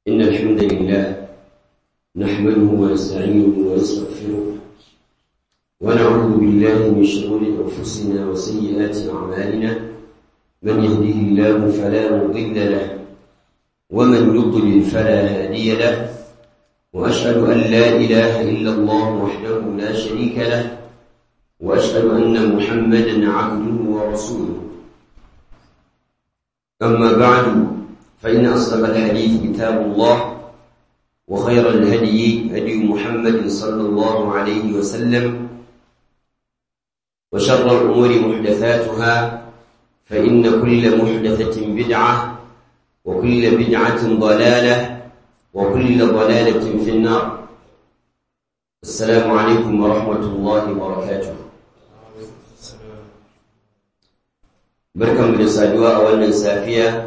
إن الحمد لله نحمده ونستعينه ونستغفره ونعوذ بالله من شرور أنفسنا وسيئات أعمالنا من يهده الله فلا مضل له ومن يضلل فلا هادي له وأشهد أن لا إله إلا الله وحده لا شريك له وأشهد أن محمدا عبده ورسوله أما بعد فإن أصدق الحديث كتاب الله وخير الهدي هدي محمد صلى الله عليه وسلم وشر الأمور محدثاتها فإن كل محدثة بدعة وكل بدعة ضلالة وكل ضلالة في النار السلام عليكم ورحمة الله وبركاته barkan da saduwa a wannan safiya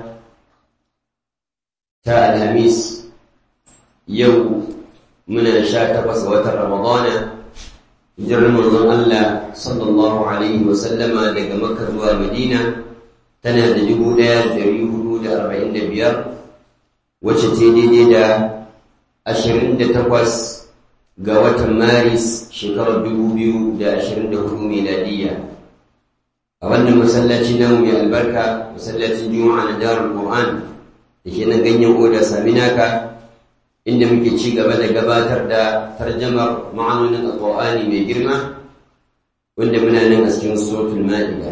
ta alhamis yau muna sha takwas watan ramadana hijirar manzon Allah sallallahu alaihi wasallama daga makka zuwa madina tana da dubu ɗaya da ɗari hudu da arba'in da biyar wacce ta daidai da ashirin da takwas ga watan maris shekarar dubu biyu da ashirin da hudu miladiyya a wannan masallaci namu mai albarka masallacin juma'a na darul qur'an da ke nan ganyen oda saminaka inda muke ci gaba da gabatar da tarjamar ma'anonin alqur'ani mai girma wanda muna nan a cikin suratul ma'ida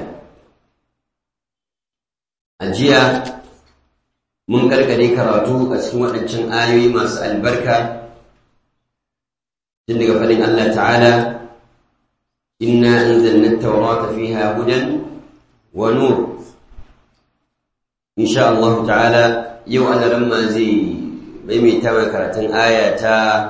a jiya mun karkare karatu a cikin waɗancan ayoyi masu albarka tun daga faɗin Allah ta'ala إنا أنزلنا التوراة فيها هدى ونور إن شاء الله تعالى يو أنا لما زي بيمي تاوي كراتن آية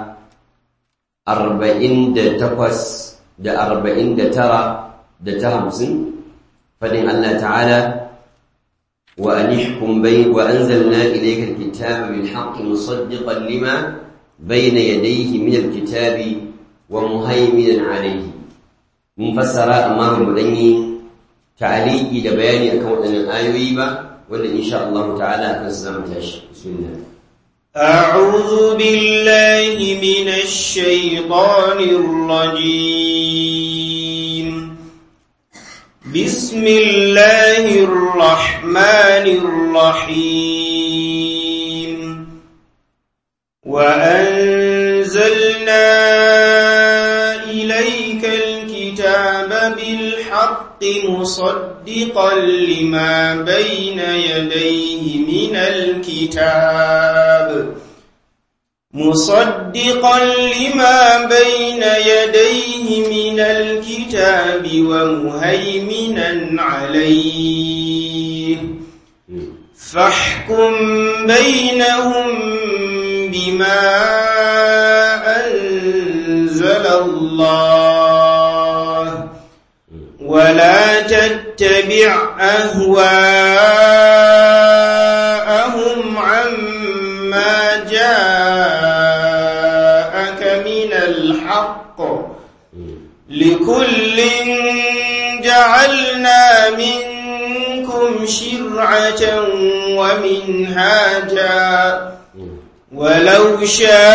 أربعين دا تقوس دا أربعين دا ترى دا تهمسن فدين الله تعالى وأنحكم بين وأنزلنا إليك الكتاب بالحق مصدقا لما بين يديه من الكتاب ومهيمنا عليه mun fassara amma ba mu dan yi ta'aliki da bayani akan waɗannan ayoyi ba wanda insha Allah ta'ala akan su zamu tashi bismillah أعوذ بالله من الشيطان الرجيم بسم الله الرحمن الرحيم وأنزلنا إليك الكتاب بالحق مصدقا لما بين يديه من الكتاب مصدقا لما بين يديه من الكتاب ومهيمنا عليه فاحكم بينهم بما أنزل الله ولا تتبع أهواءهم عما جاءك من الحق لكل جعلنا منكم شرعة ومنهاجا ولو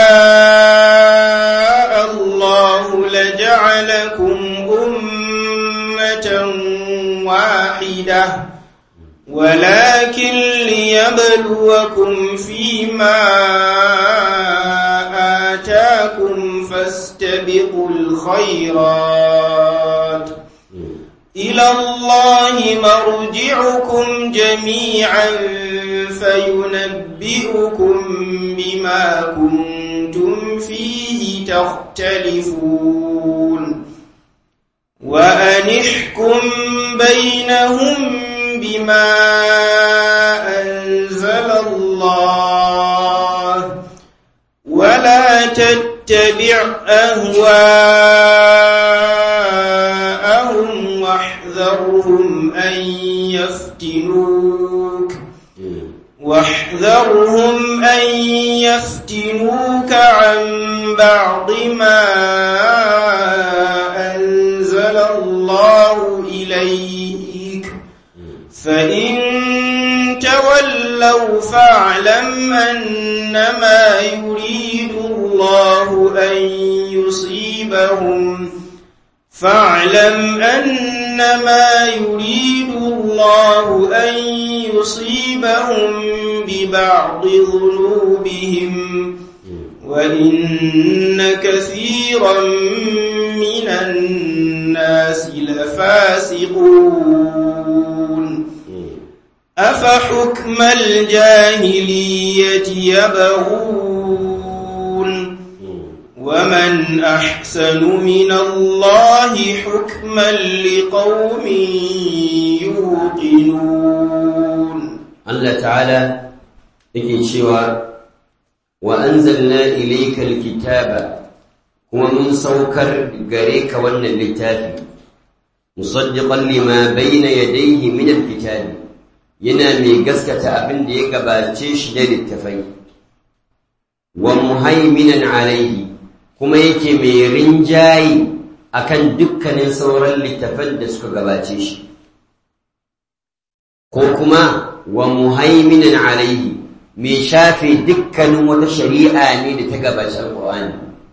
شاء الله لجعلكم أمة واحدة ولكن ليبلوكم فيما آتاكم فاستبقوا الخيرات إلى الله مرجعكم جميعا فينبئكم بما كنتم فيه تختلفون وأنحكم بينهم بما أنزل الله ولا تتبع أهواءهم واحذرهم أن يفتنوك واحذرهم أن يفتنوك عن بعض ما أنزل الله إليك فإن تولوا تولوا فاعلم أنما يريد الله أن يصيبهم فاعلم أنما يريد الله أن يصيبهم ببعض ذنوبهم وإن كثيرا من الناس لفاسقون أفحكم الجاهلية يبغون ومن أحسن من الله حكما لقوم يوقنون Allah ta'ala yake cewa wa anzalna ilayka alkitaba kuma mun saukar gare ka wannan littafi musaddiqan lima bayna yadayhi min alkitabi yana mai gaskata abin da ya gabace shi da littafai wa muhaiminan alayhi kuma yake mai rinjayi akan dukkanin sauran littafan da suka gabace shi ko kuma wa muhaiminan alaihi mai shafe dukkanin wata shari'a ne da ta gabaci alƙur'ani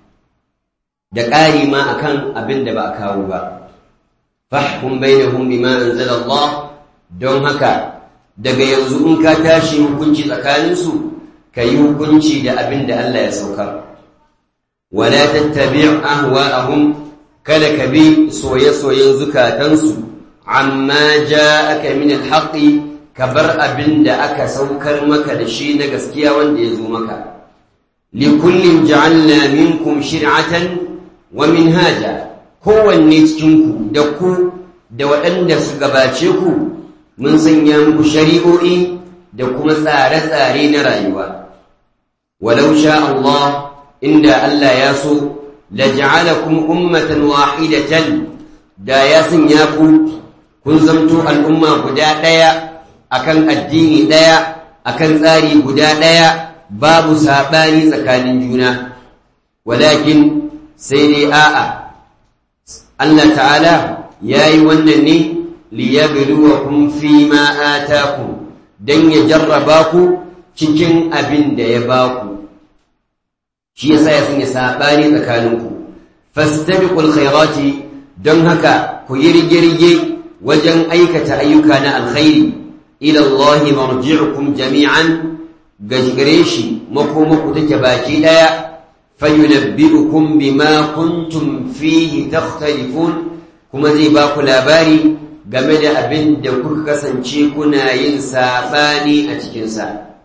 da ƙari ma akan abin da ba a kawo ba fahkum bainahum bima anzala Allah don haka daga yanzu in ka tashi hukunci tsakaninsu ka yi hukunci da abin da Allah ya saukar wala tattabi' ahwa'ahum kada ka bi soye-soyen zukatansu amma ja'aka min al-haqqi ka bar abin da aka saukar maka da shi na gaskiya wanda ya zo maka likullin ja'alna minkum shir'atan wa minhaja kowanne cikinku da ku da waɗanda su gabace ku mun sanya muku shari'o'i da kuma tsare-tsare na rayuwa walau sha Allah inda Allah ya so laj'alakum ummatan wahidatan da ya sanya ku kun zamto al'umma guda ɗaya akan addini ɗaya akan tsari guda ɗaya babu saɓani tsakanin juna walakin sai dai a'a Allah ta'ala ya yi wannan ne liyabluwakum fi ma atakum dan ya jarraba ku cikin abin da ya baku shi yasa ya sanya saɓani tsakaninku fastabiqul khairati don haka ku yi rige-rige wajen aikata ayyuka na alkhairi ila Allah marji'ukum jami'an gare shi makomaku take baki daya fayunabbi'ukum bima kuntum fihi takhtalifun kuma zai ba ku labari game da abin da kuka kasance kuna yin sabani a cikin sa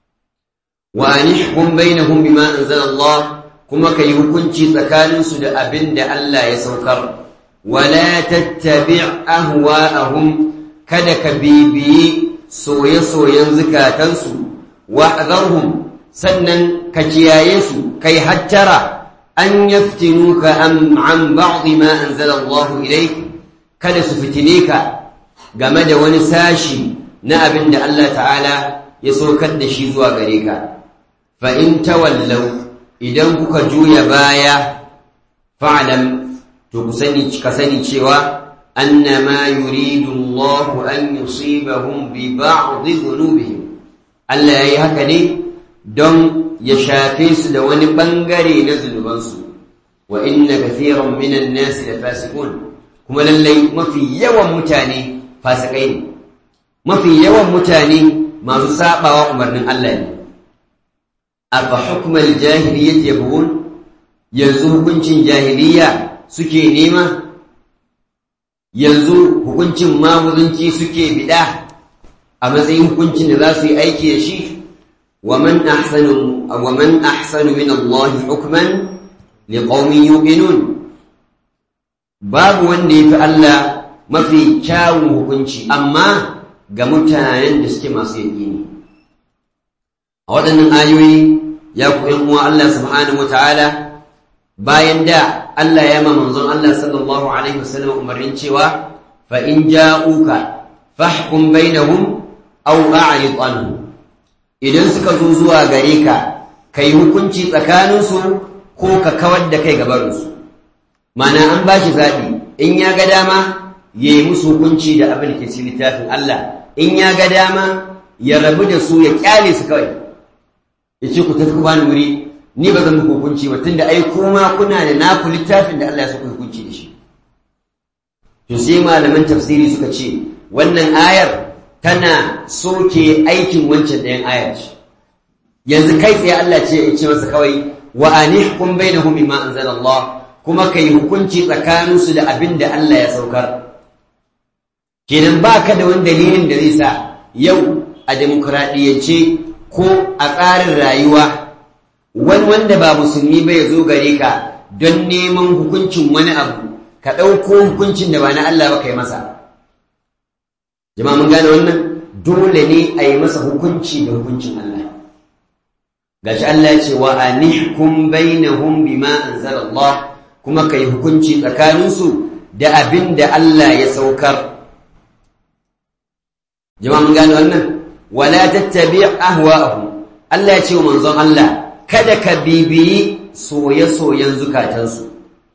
wa anihkum bainahum bima anzala Allah kuma kai hukunci tsakanin su da abin da Allah ya saukar wala tattabi' ahwa'ahum kada ka bibiyi soye-soyen zukatansu wa'azarhum sannan ka kiyaye su kai hattara an yaftinuka an an ba'd ma anzala Allah ilayk kada su fitine ka game da wani sashi na abin da Allah ta'ala ya saukar da shi zuwa gare ka fa in tawallaw idan kuka juya baya fa'lam to ku sani ka sani cewa أنما يريد الله أن يصيبهم ببعض ذنوبهم ألا يهكني دون يشافيس دون بنغري نزل بنسو وإن كثيرا من الناس لفاسقون كما للي ما في يوم متاني فاسقين ما في يوم متاني ما سابا وأمرنا الله أفحكم الجاهلية يبغون ينزه كنش جاهلية سكي نيمة yanzu hukuncin mamuzunci suke bida a matsayin hukuncin da za su yi aiki da shi wa man ahsanu wa man ahsanu min Allah hukman liqaumin yuqinun babu wanda yafi Allah mafi kyawun hukunci amma ga mutanen da suke masu yaƙini a waɗannan ayoyi ya ku uwa Allah subhanahu wataala bayan da Allah ya ma manzon Allah sallallahu alaihi wasallam umarnin cewa fa in ja'uka fahkum bainahum aw a'rid anhum idan suka zo zuwa gare ka kai hukunci tsakanin su ko ka kawar da kai gabarin su mana an bashi zabi in ya ga dama yayi musu hukunci da abin da ke cikin littafin Allah in ya ga dama ya rabu da su ya kyale su kawai ya ce ku tafi ku bani wuri ni ba zan muku hukunci ba tunda ai kuma kuna da naku littafin da Allah ya saka hukunci da shi to sai malaman tafsiri suka ce wannan ayar tana soke aikin wancan ɗayan ayar ce yanzu kai tsaye Allah ce ya ce masa kawai wa anihkum bainahum bima anzala Allah kuma kai hukunci tsakanin su da abin da Allah ya saukar kenan baka da wani dalilin da zai sa yau a demokradiyyance ko a tsarin rayuwa wani wanda ba musulmi ba ya zo gare ka don neman hukuncin wani abu ka ɗauko hukuncin da ba na Allah ba ka yi masa jama'a mun gane wannan dole ne a yi masa hukunci da hukuncin Allah gashi Allah ya ce wa anihkum bainahum bima anzala Allah kuma kai hukunci tsakaninsu da abin da Allah ya saukar jama'a mun gane wannan wala tattabi' ahwa'ahum Allah ya ce wa manzon Allah kada ka bibiyi soye-soyen zukatansu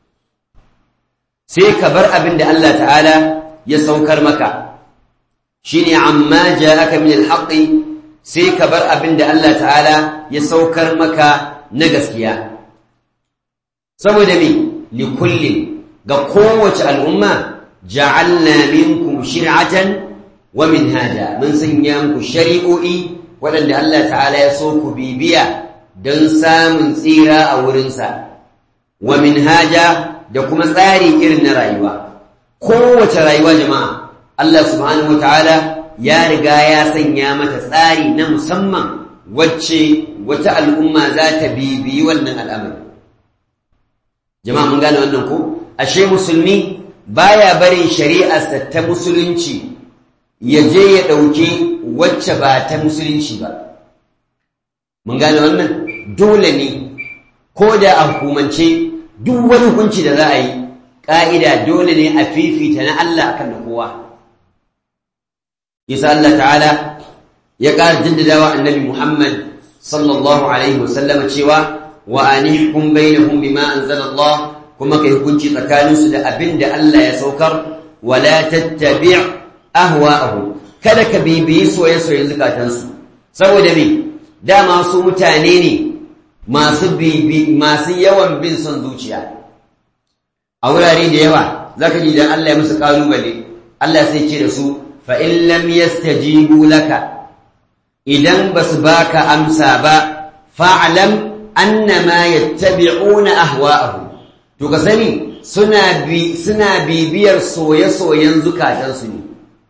sai ka bar abin da Allah ta'ala ya saukar maka shine amma ja'aka min al-haqqi sai ka bar abin da Allah ta'ala ya saukar maka na gaskiya saboda me li kullin ga kowace al'umma ja'alna minkum shir'atan wa minhaja mun sanya muku shari'o'i waɗanda Allah ta'ala ya so ku bibiya don samun tsira a wurinsa wa minhaja da kuma tsari irin na rayuwa kowace rayuwa jama'a Allah subhanahu wataala ya riga ya sanya mata tsari na musamman wacce wata al'umma za ta bibiyi wannan al'amari jama'a mun gane wannan ko ashe musulmi baya barin shari'arsa ta musulunci ya je ya ɗauki wacce ba ta musulunci ba mun gane wannan dole ne ko da a hukumance duk wani hukunci da za a yi ƙa'ida dole ne a fifita na Allah akan na kowa yasa Allah ta'ala ya ƙara jaddadawa annabi Muhammad sallallahu alaihi wasallama cewa wa anihkum bainahum bima anzala Allah kuma kai hukunci tsakaninsu da abin da Allah ya saukar wala tattabi' ahwa'ahum kada ka bibiyi soye-soyen zukatansu saboda me dama su mutane ne masu bibi masu yawan bin son zuciya a wurare da yawa zaka ji dan Allah ya musu kalubale Allah sai ce da su fa in lam yastajibu laka idan basu baka amsa ba fa'lam annama yattabi'una ahwa'ahum to ka sani suna bi suna bibiyar soye-soyen zukatansu ne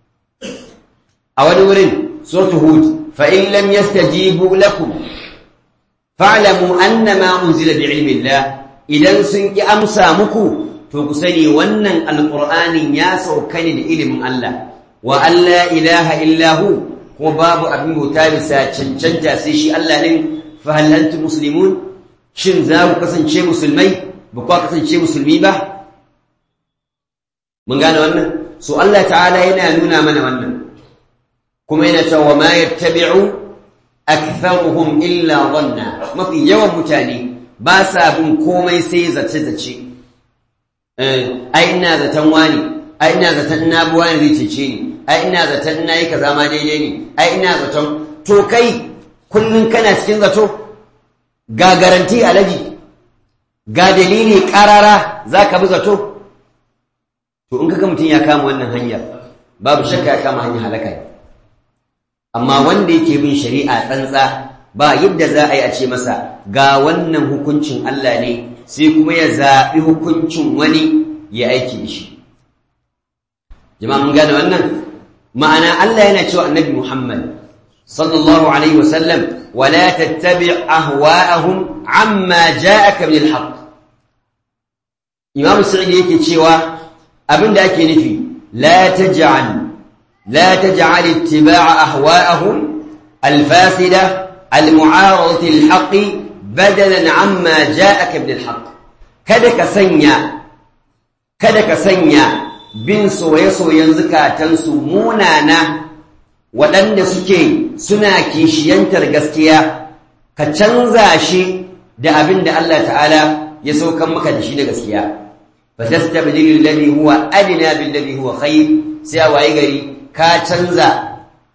a wani wurin suratul hud fa in lam yastajibu lakum fa'lamu annama unzila bi'ilmi Allah idan sun ki amsa muku to ku sani wannan alqur'anin ya sauka ne da ilimin Allah wa alla ilaha illa hu kuma babu abin bauta bisa cancanta sai shi Allah ne fa hal antum muslimun shin za ku kasance musulmai ba ku kasance musulmi ba mun gane wannan so Allah ta'ala yana nuna mana wannan kuma yana cewa ma yattabi'u aktharuhum illa dhanna mafi yawan mutane ba sa bin komai sai zace zace eh ai ina zaton wani ai ina zaton na bi wani zai cece ni ai ina zaton na yi kaza ma daidai ne ai ina zaton to kai kullun kana cikin zato ga garanti alaji ga dalili karara zaka bi zato to in kaga mutum ya kama wannan hanyar babu shakka ya kama hanyar halaka ne amma wanda yake bin shari'a tsantsa ba yadda za a yi a ce masa ga wannan hukuncin Allah ne sai kuma ya zaɓi hukuncin wani ya aiki da shi jama'a mun gane wannan ma'ana Allah yana cewa annabi Muhammad sallallahu alaihi wasallam wala tattabi' ahwa'ahum amma ja'aka min al-haqq Imam Sa'id yake cewa abinda ake nufi la taj'al لا تجعل اتباع أهواءهم الفاسدة المعارضة للحق بدلا عما جاءك من الحق kada ka sanya kada ka sanya bin soye-soyen zukatansu munana waɗanda suke suna kishiyantar gaskiya ka canza shi da abin da Allah ta'ala ya saukan maka da shi na gaskiya fa tastabdilu alladhi huwa adna bil ladhi huwa khayr sai a waye gari ka canza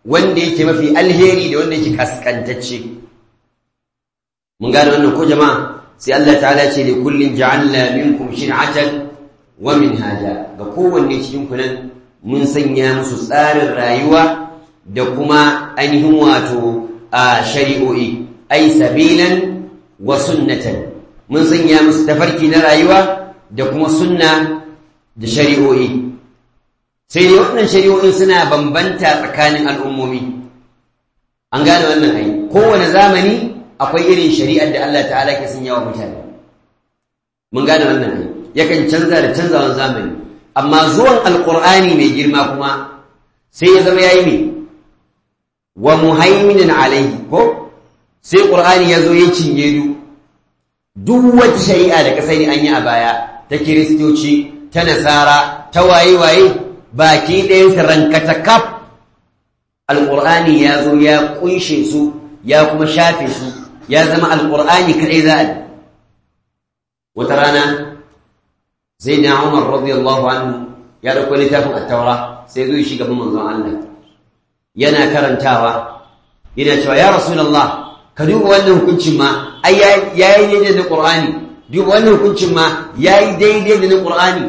wanda yake mafi alheri da wanda yake kaskantacce mun gane wannan ko jama'a sai Allah ta'ala ce da kullin ja'alna minkum shir'atan wa minhaja ga kowanne cikin ku nan mun sanya musu tsarin rayuwa da kuma ainihin wato a shari'o'i ai sabilan wa sunnatan mun sanya musu tafarki na rayuwa da kuma sunna da shari'o'i sai dai waɗannan shari'o'in suna bambanta tsakanin al'ummomi an gane wannan ai kowane zamani akwai irin shari'ar da Allah ta'ala ke sanya wa mutane mun gane wannan ai yakan canza da canzawan zamani amma zuwan alqur'ani mai girma kuma sai ya zama yayi ne wa muhaiminan alaihi ko sai qur'ani ya zo ya cinye du duk wata shari'a da ka sani an yi a baya ta kiristoci ta nasara ta waye-waye baki ɗayan rankata kaf alƙur'ani ya zo ya ƙunshe su ya kuma shafe su ya zama alƙur'ani kaɗai za a wata rana sai na umar radiyallahu anhu ya ɗauko littafin attaura sai zo shi gaban manzon Allah yana karantawa yana cewa ya rasulullah ka duba wannan hukuncin ma ai yayi daidai da qur'ani duba wannan hukuncin ma yayi daidai da qur'ani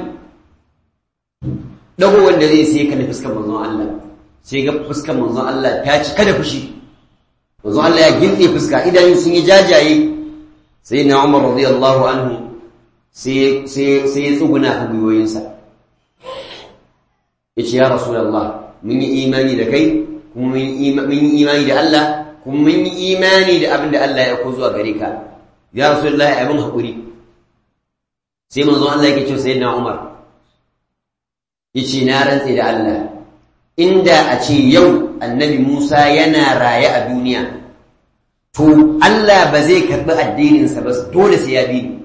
dago wanda zai sai kana fuskar manzon Allah sai ga fuskar manzon Allah ta ci kada fushi manzon Allah ya ginde fuska idan sun yi jajaye sai na Umar radiyallahu anhu sai sai sai ya tsuguna kan gwiwoyinsa yace ya rasulullah mun yi imani da kai kuma mun yi imani da Allah kuma mun yi imani da abin da Allah ya ko zuwa gare ka ya rasulullah abin hakuri sai manzon Allah yake cewa sayyidina Umar yace na rantse da Allah inda a ce yau annabi Musa yana raye a duniya to Allah ba zai karbi addininsa ba dole sai ya bi ni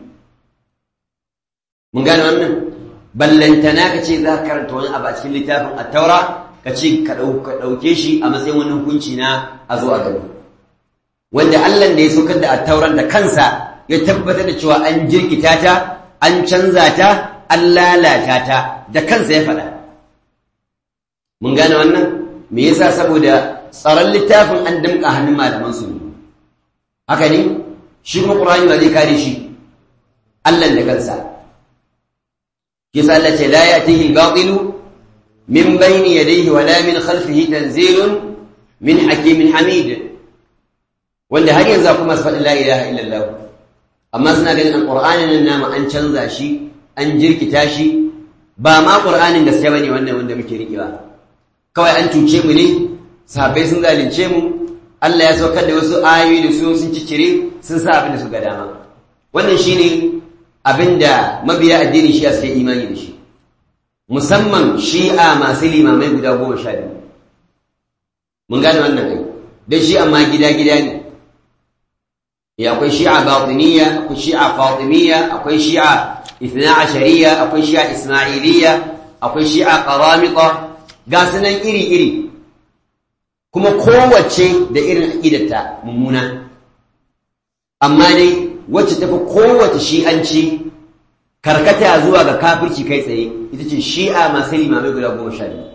mun gane wannan ballantana ka ce za ka karanta wani abu a cikin littafin at-taura ka ce ka ɗauke shi a matsayin wani hukunci na a zo a gaba wanda Allah da ya saukar da at-tauran da kansa ya tabbatar da cewa an jirkita ta an canza ta an lalata ta da kansa ya faɗa mun gane wannan me yasa saboda tsaron littafin an damƙa hannun malaman su haka ne shi kuma ƙur'ani ba zai kare shi Allah da kansa kisa Allah ce la ya'tihi al-batilu min bayni yadayhi wala min khalfihi tanzilun min hakimin hamid wanda har yanzu kuma su faɗi la ilaha illallah amma suna ganin alƙur'anin nan namu an canza shi an jirkita shi ba ma ƙur'anin gaske bane wannan wanda muke riƙewa kawai an cuce mu ne sahabbai sun zalunce mu Allah ya saukar da wasu ayoyi da su sun cicire sun sa abin da su ga dama wannan shine abin da mabiya addinin shi'a suke imani da shi musamman shi'a masu limamai guda goma sha biyu mun gane wannan kai don shi amma gida-gida ne ya akwai shi'a batiniya akwai shi'a fatimiyya akwai shi'a ithna ashariya akwai shi'a ismailiyya akwai shi'a qaramita ga sunan iri-iri kuma kowace da irin aqidarta mummuna amma dai wacce tafi kowace shi'anci karkata zuwa ga kafirci kai tsaye ita ce shi'a masu limamai guda goma sha biyu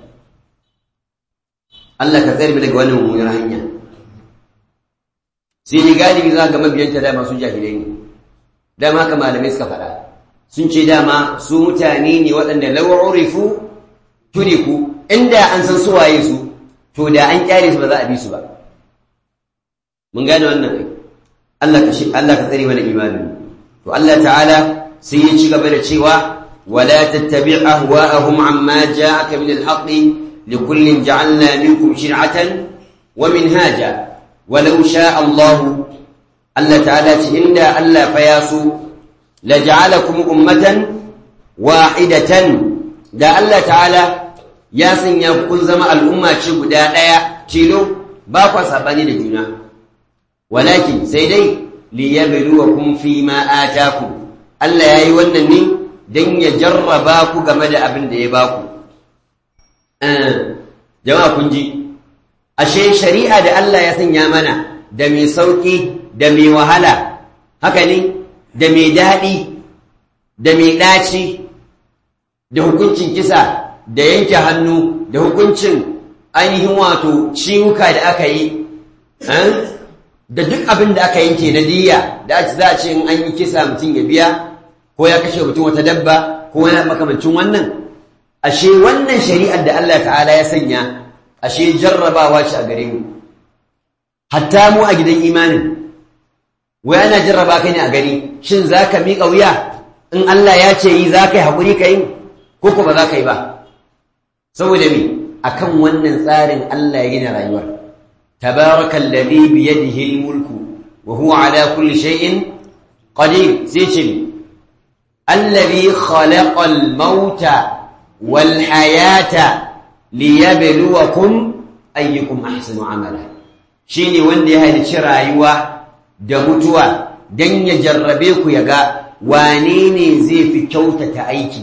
Allah ka tsayar daga wannan mummunar hanya sai ni galibi za ga mabiyanta dama su jahilai ne dama haka malamai suka faɗa sun ce dama su mutane ne waɗanda lawurifu tuniku inda an san su waye su to da an kyale su ba za a bi su ba mun gane wannan kai Allah ka Allah ka tsare mana imanin to Allah ta'ala sai ya ci gaba da cewa wala tattabi' ahwa'ahum amma ja'aka min al-haqqi likullin ja'alna minkum shir'atan wa minhaja ولو شاء الله الله تعالى إن الله فياسو لجعلكم أمة واحدة دا الله تعالى ياسن يكون زما الأمة شبدا دايا تيلو باقوا سباني لجنا ولكن سيدي ليبلوكم فيما آتاكم الله يأي ونني دن يجرباكو game da abin da ya baku jama'a kun ji ashe shari'a da Allah ya sanya mana da mai sauƙi da mai wahala haka ne da mai daɗi da mai ɗaci da hukuncin kisa da yanke hannu da hukuncin ainihin wato ciwuka da aka yi da duk abin da aka yanke na diya da za a ce in an yi kisa mutum ya biya ko ya kashe mutum wata dabba ko wani makamancin wannan ashe wannan shari'ar da Allah ta'ala ya sanya ashe jarrabawa ce a gare mu hatta mu a gidan imanin wai ana jarraba kai ne a gani shin za ka miƙa wuya in Allah ya ce yi za ka yi haƙuri ka yi ko ko ba za ka yi ba saboda me akan wannan tsarin Allah ya gina rayuwar tabarakal ladhi bi yadihi al-mulku wa huwa ala kulli shay'in qadir sai ce alladhi khalaqa al-mauta wal hayata liyabluwakum ayyukum ahsanu amala shine wanda ya halicci rayuwa da mutuwa dan ya jarrabe ku ya ga wane ne zai fi kyautata aiki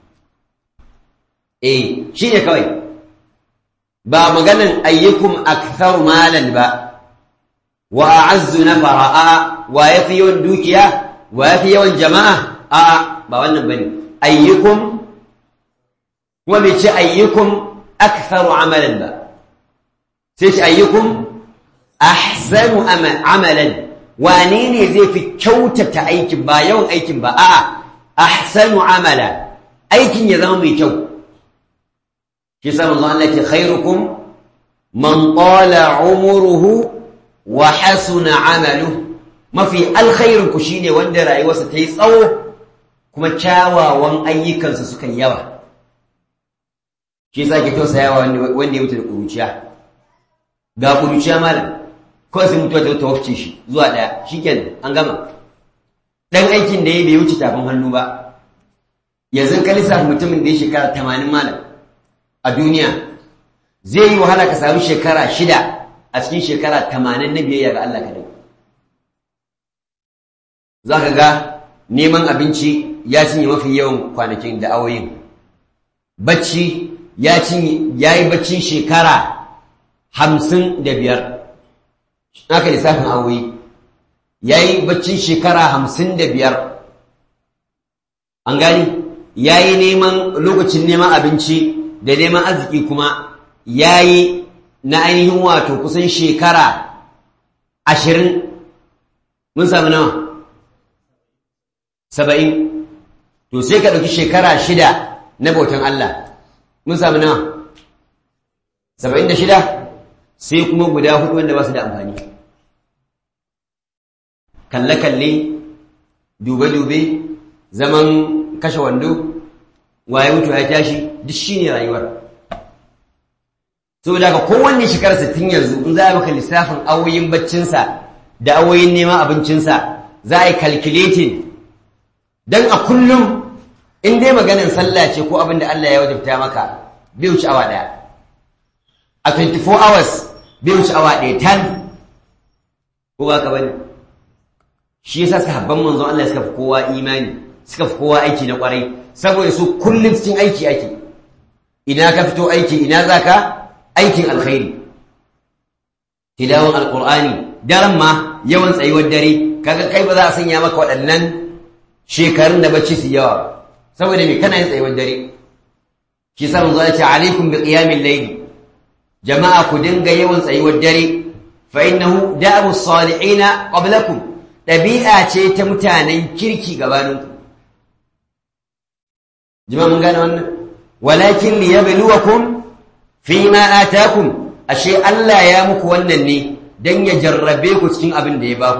eh shine kawai ba maganan ayyukum aktharu malan ba wa a'azzu nafara a wa yafi yawan dukiya wa yafi yawan jama'a a ba wannan bane ayyukum kuma bai ce ayyukum aktharu amalan ba sai ce ayyukum ahsanu amalan wane ne zai fi kyautata aikin ba yawan aikin ba a'a ahsanu amala aikin ya zama mai kyau shi sa manzo Allah ce khairukum man qala umruhu wa hasuna amaluhu mafi alkhairin ku shine wanda rayuwarsa ta yi tsawo kuma kyawawan ayyukansa suka yawa shi yasa ke tausayawa wanda ya mutu da kuruciya ga kuruciya malam kawai sai mutuwa ta wafce shi zuwa ɗaya shikenan an gama dan aikin da ya bai wuce tafin hannu ba yanzu ka lissafa mutumin da ya shekara tamanin malam a duniya zai yi wahala ka samu shekara shida a cikin shekara tamanin na biyayya ga Allah kadai za ka ga neman abinci ya cinye mafi yawan kwanakin da awoyin bacci ya yi baccin shekara hamsin da biyar aka lissafin awoyi ya yi baccin shekara hamsin da biyar an gani ya yi neman lokacin neman abinci da neman arziki kuma ya yi na ainihin wato kusan shekara ashirin mun sami nawa saba'in to sai ka ɗauki shekara shida na bautan Allah mun sami nawa saba'in da shida sai kuma guda hudu wanda ba su da amfani kalle-kalle dube-dube zaman kashe wando waye mutu ya tashi duk shi ne rayuwar saboda ka kowanne shekarar sittin yanzu in za a maka lissafin awoyin baccinsa da awoyin neman abincinsa za a yi calculating don a kullum in dai maganin sallah ce ko abin da Allah ya wajabta maka bai wuce awa ɗaya a 24 hours bai wuce awa ɗaya tan ko ba ka bane shi yasa sahabban manzon Allah suka fi kowa imani suka fi kowa aiki na kwarai saboda su kullum cikin aiki ake ina ka fito aiki ina za ka aikin alkhairi tilawan alkur'ani daren ma yawan tsayuwar dare kaga kai ba za a sanya maka waɗannan shekarun da bacci su yawa saboda me kana yin tsayuwar dare shi sa manzo ya ce alaikum bi qiyamil layli jama'a ku dinga yawan tsayuwar dare fa innahu da'u salihina qablakum dabi'a ce ta mutanen kirki gabaninku jama'a mun gane wannan walakin liyabluwakum fima atakum ashe Allah ya muku wannan ne dan ya jarrabe ku cikin abin da ya baku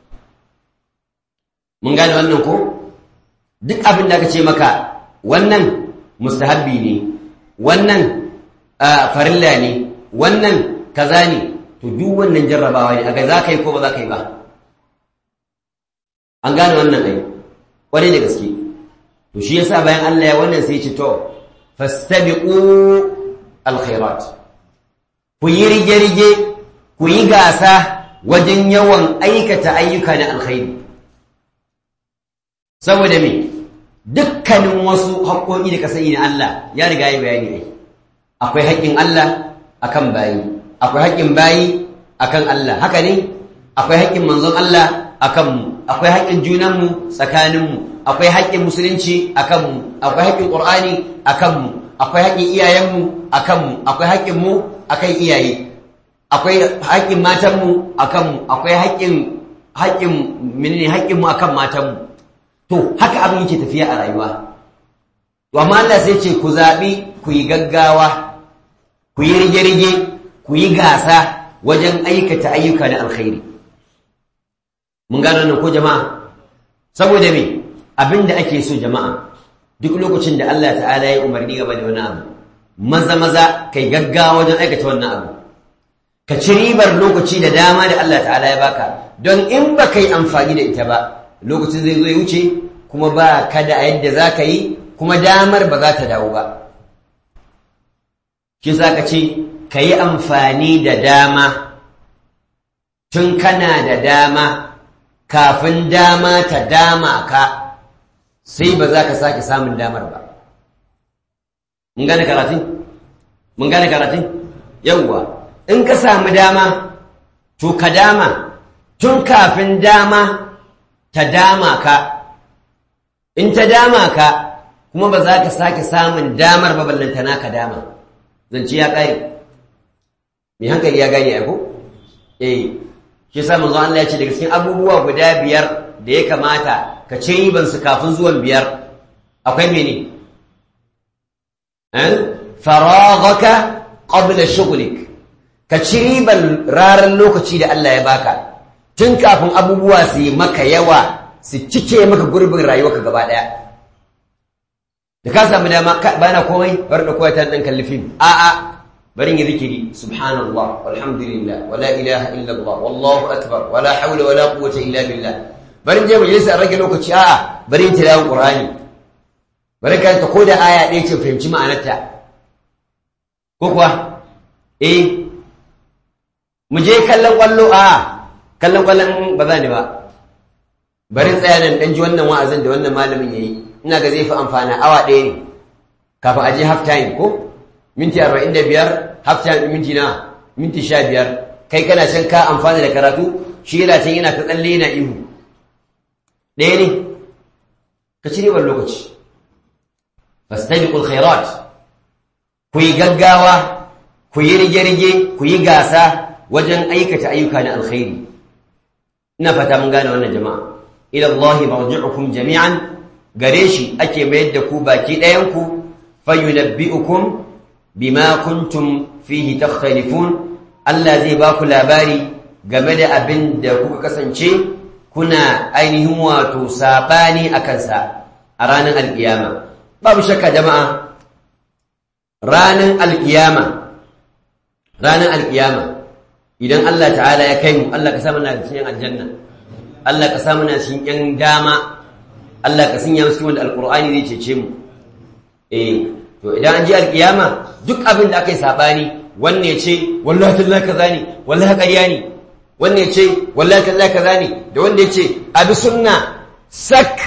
mun gane wannan ko duk abin da aka ce maka wannan mustahabbi ne wannan farilla ne wannan kaza ne to duk wannan jarrabawa ne aga za ka yi ko ba za ka yi ba an gane wannan ai kwarai da gaske to shi yasa bayan Allah ya wannan sai ce to fastabiqu alkhairat ku yi rige-rige ku yi gasa wajen yawan aikata ayyuka na alkhairi saboda me dukkanin wasu haƙoƙi da ka sani na Allah ya riga yi bayani ai akwai haƙƙin Allah akan bayi akwai haƙƙin bayi akan Allah haka ne akwai haƙƙin manzon Allah akan mu akwai haƙƙin junanmu tsakaninmu akwai haƙƙin musulunci akan mu akwai haƙƙin Qur'ani akan mu akwai haƙƙin iyayenmu akan mu akwai haƙƙin mu akan iyaye akwai haƙƙin matanmu akan akwai haƙƙin haƙƙin menene haƙƙin mu akan matanmu to haka abin yake tafiya a rayuwa to amma Allah sai ce ku zabi ku yi gaggawa ku yi rige-rige ku yi gasa wajen aikata ayyuka na alkhairi mun gano nan ko jama'a saboda me abinda ake so jama'a duk lokacin da Allah ta'ala ya umarni game da wani abu maza maza kai gaggawa wajen aikata wannan abu ka ci ribar lokaci da dama da Allah ta'ala ya baka don in ba kai amfani da ita ba lokacin zai zo ya wuce kuma ba ka da yadda za ka yi kuma damar ba za ta dawo ba shi za ka ce ka yi amfani da dama tun kana da dama kafin dama ta dama ka sai ba za ka sake samun damar ba mun gane karatun? mun gane karatun? yawwa in ka samu dama to ka dama tun kafin dama ta dama ka in ta dama ka kuma ba za ka sake samun damar ba ballantana ka dama zance ya ƙare mai hankali ya gane ko? eh shi sa manzo Allah ya ce daga cikin abubuwa guda biyar da ya kamata ka ce riban su kafin zuwan biyar akwai mene eh faraghaka qabla shughlik ka ci riban raran lokaci da Allah ya baka tun kafin abubuwa su yi maka yawa su cike maka gurbin rayuwarka gaba daya da ka samu dama bana komai bar da kowa ta dan kalli fim a'a bari yi zikiri subhanallah walhamdulillah wala ilaha illallah wallahu akbar wala hawla wala quwwata illa billah bari je majalisa rage lokaci a'a bari tilawon qur'ani bari ka ta koda aya ɗaya ce fahimci ma'anarta ko kuwa eh mu je kallon kwallo a'a kallon kwallon ba za ni ba bari tsaya nan dan ji wannan wa'azin da wannan malamin yayi ina ga zai fi amfana awa ɗaya ne kafin a je half time ko minti arba'in da biyar hafta minti na minti sha biyar kai kana can ka amfani da karatu shi yana can yana ta tsalle yana ihu ɗaya ne ka ci ribar lokaci fastabiqul khairat ku yi gaggawa ku yi rige-rige ku yi gasa wajen aikata ayyuka na alkhairi ina fata mun gane wannan jama'a ila Allah marji'ukum jami'an gare shi ake mayar da ku baki ɗayan ku fayunabbi'ukum bima kuntum fihi takhtalifun Allah zai ba ku labari game da abin da kuka kasance kuna ainihin wato sabani a kansa a ranar alkiyama babu shakka jama'a ranar alkiyama ranar alkiyama idan Allah ta'ala ya kai mu Allah ka sa mana cikin aljanna Allah ka sa mana cikin yan dama Allah ka sanya mu cikin wanda alqur'ani zai cece mu eh to idan an ji alkiyama duk abin da aka yi sabani wanne ya ce wallahi tallahi kaza ne wallahi ƙarya ne wanne ya ce wallahi tallahi kaza ne da wanda ya ce abi sunna sak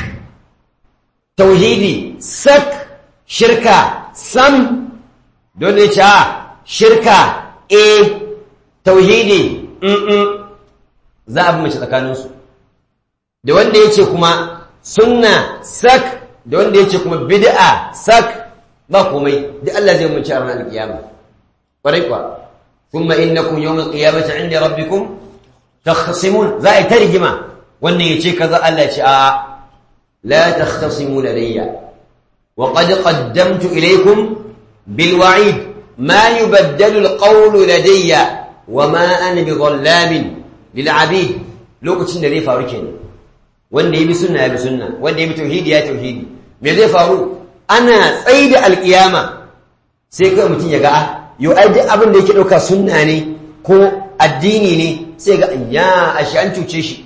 tauhidi sak shirka sam da wanda ya ce a shirka e tauhidi mm za a bi mace tsakaninsu da wanda ya ce kuma sunna sak da wanda ya ce kuma bid'a sak ba komai duk Allah zai mun ci a ranar alkiyama ƙwarai kuwa kuma innakum yawmal qiyamati inda rabbikum takhasimun za a yi ta rigima wannan ya ce kaza Allah ya ce a la takhtasimu ladayya wa qad qaddamtu ilaykum bil wa'id ma yubaddalu al qawlu ladayya wa ma ana bi dhallamin lil abid lokacin da zai faru kenan wanda ya bi sunna ya bi sunna wanda ya bi tauhidi ya tauhidi me zai faru ana tsaye da alkiyama sai kai mutum ya ga yau ai duk abin da yake ɗauka sunna ne ko addini ne sai ga ya ashe an cuce shi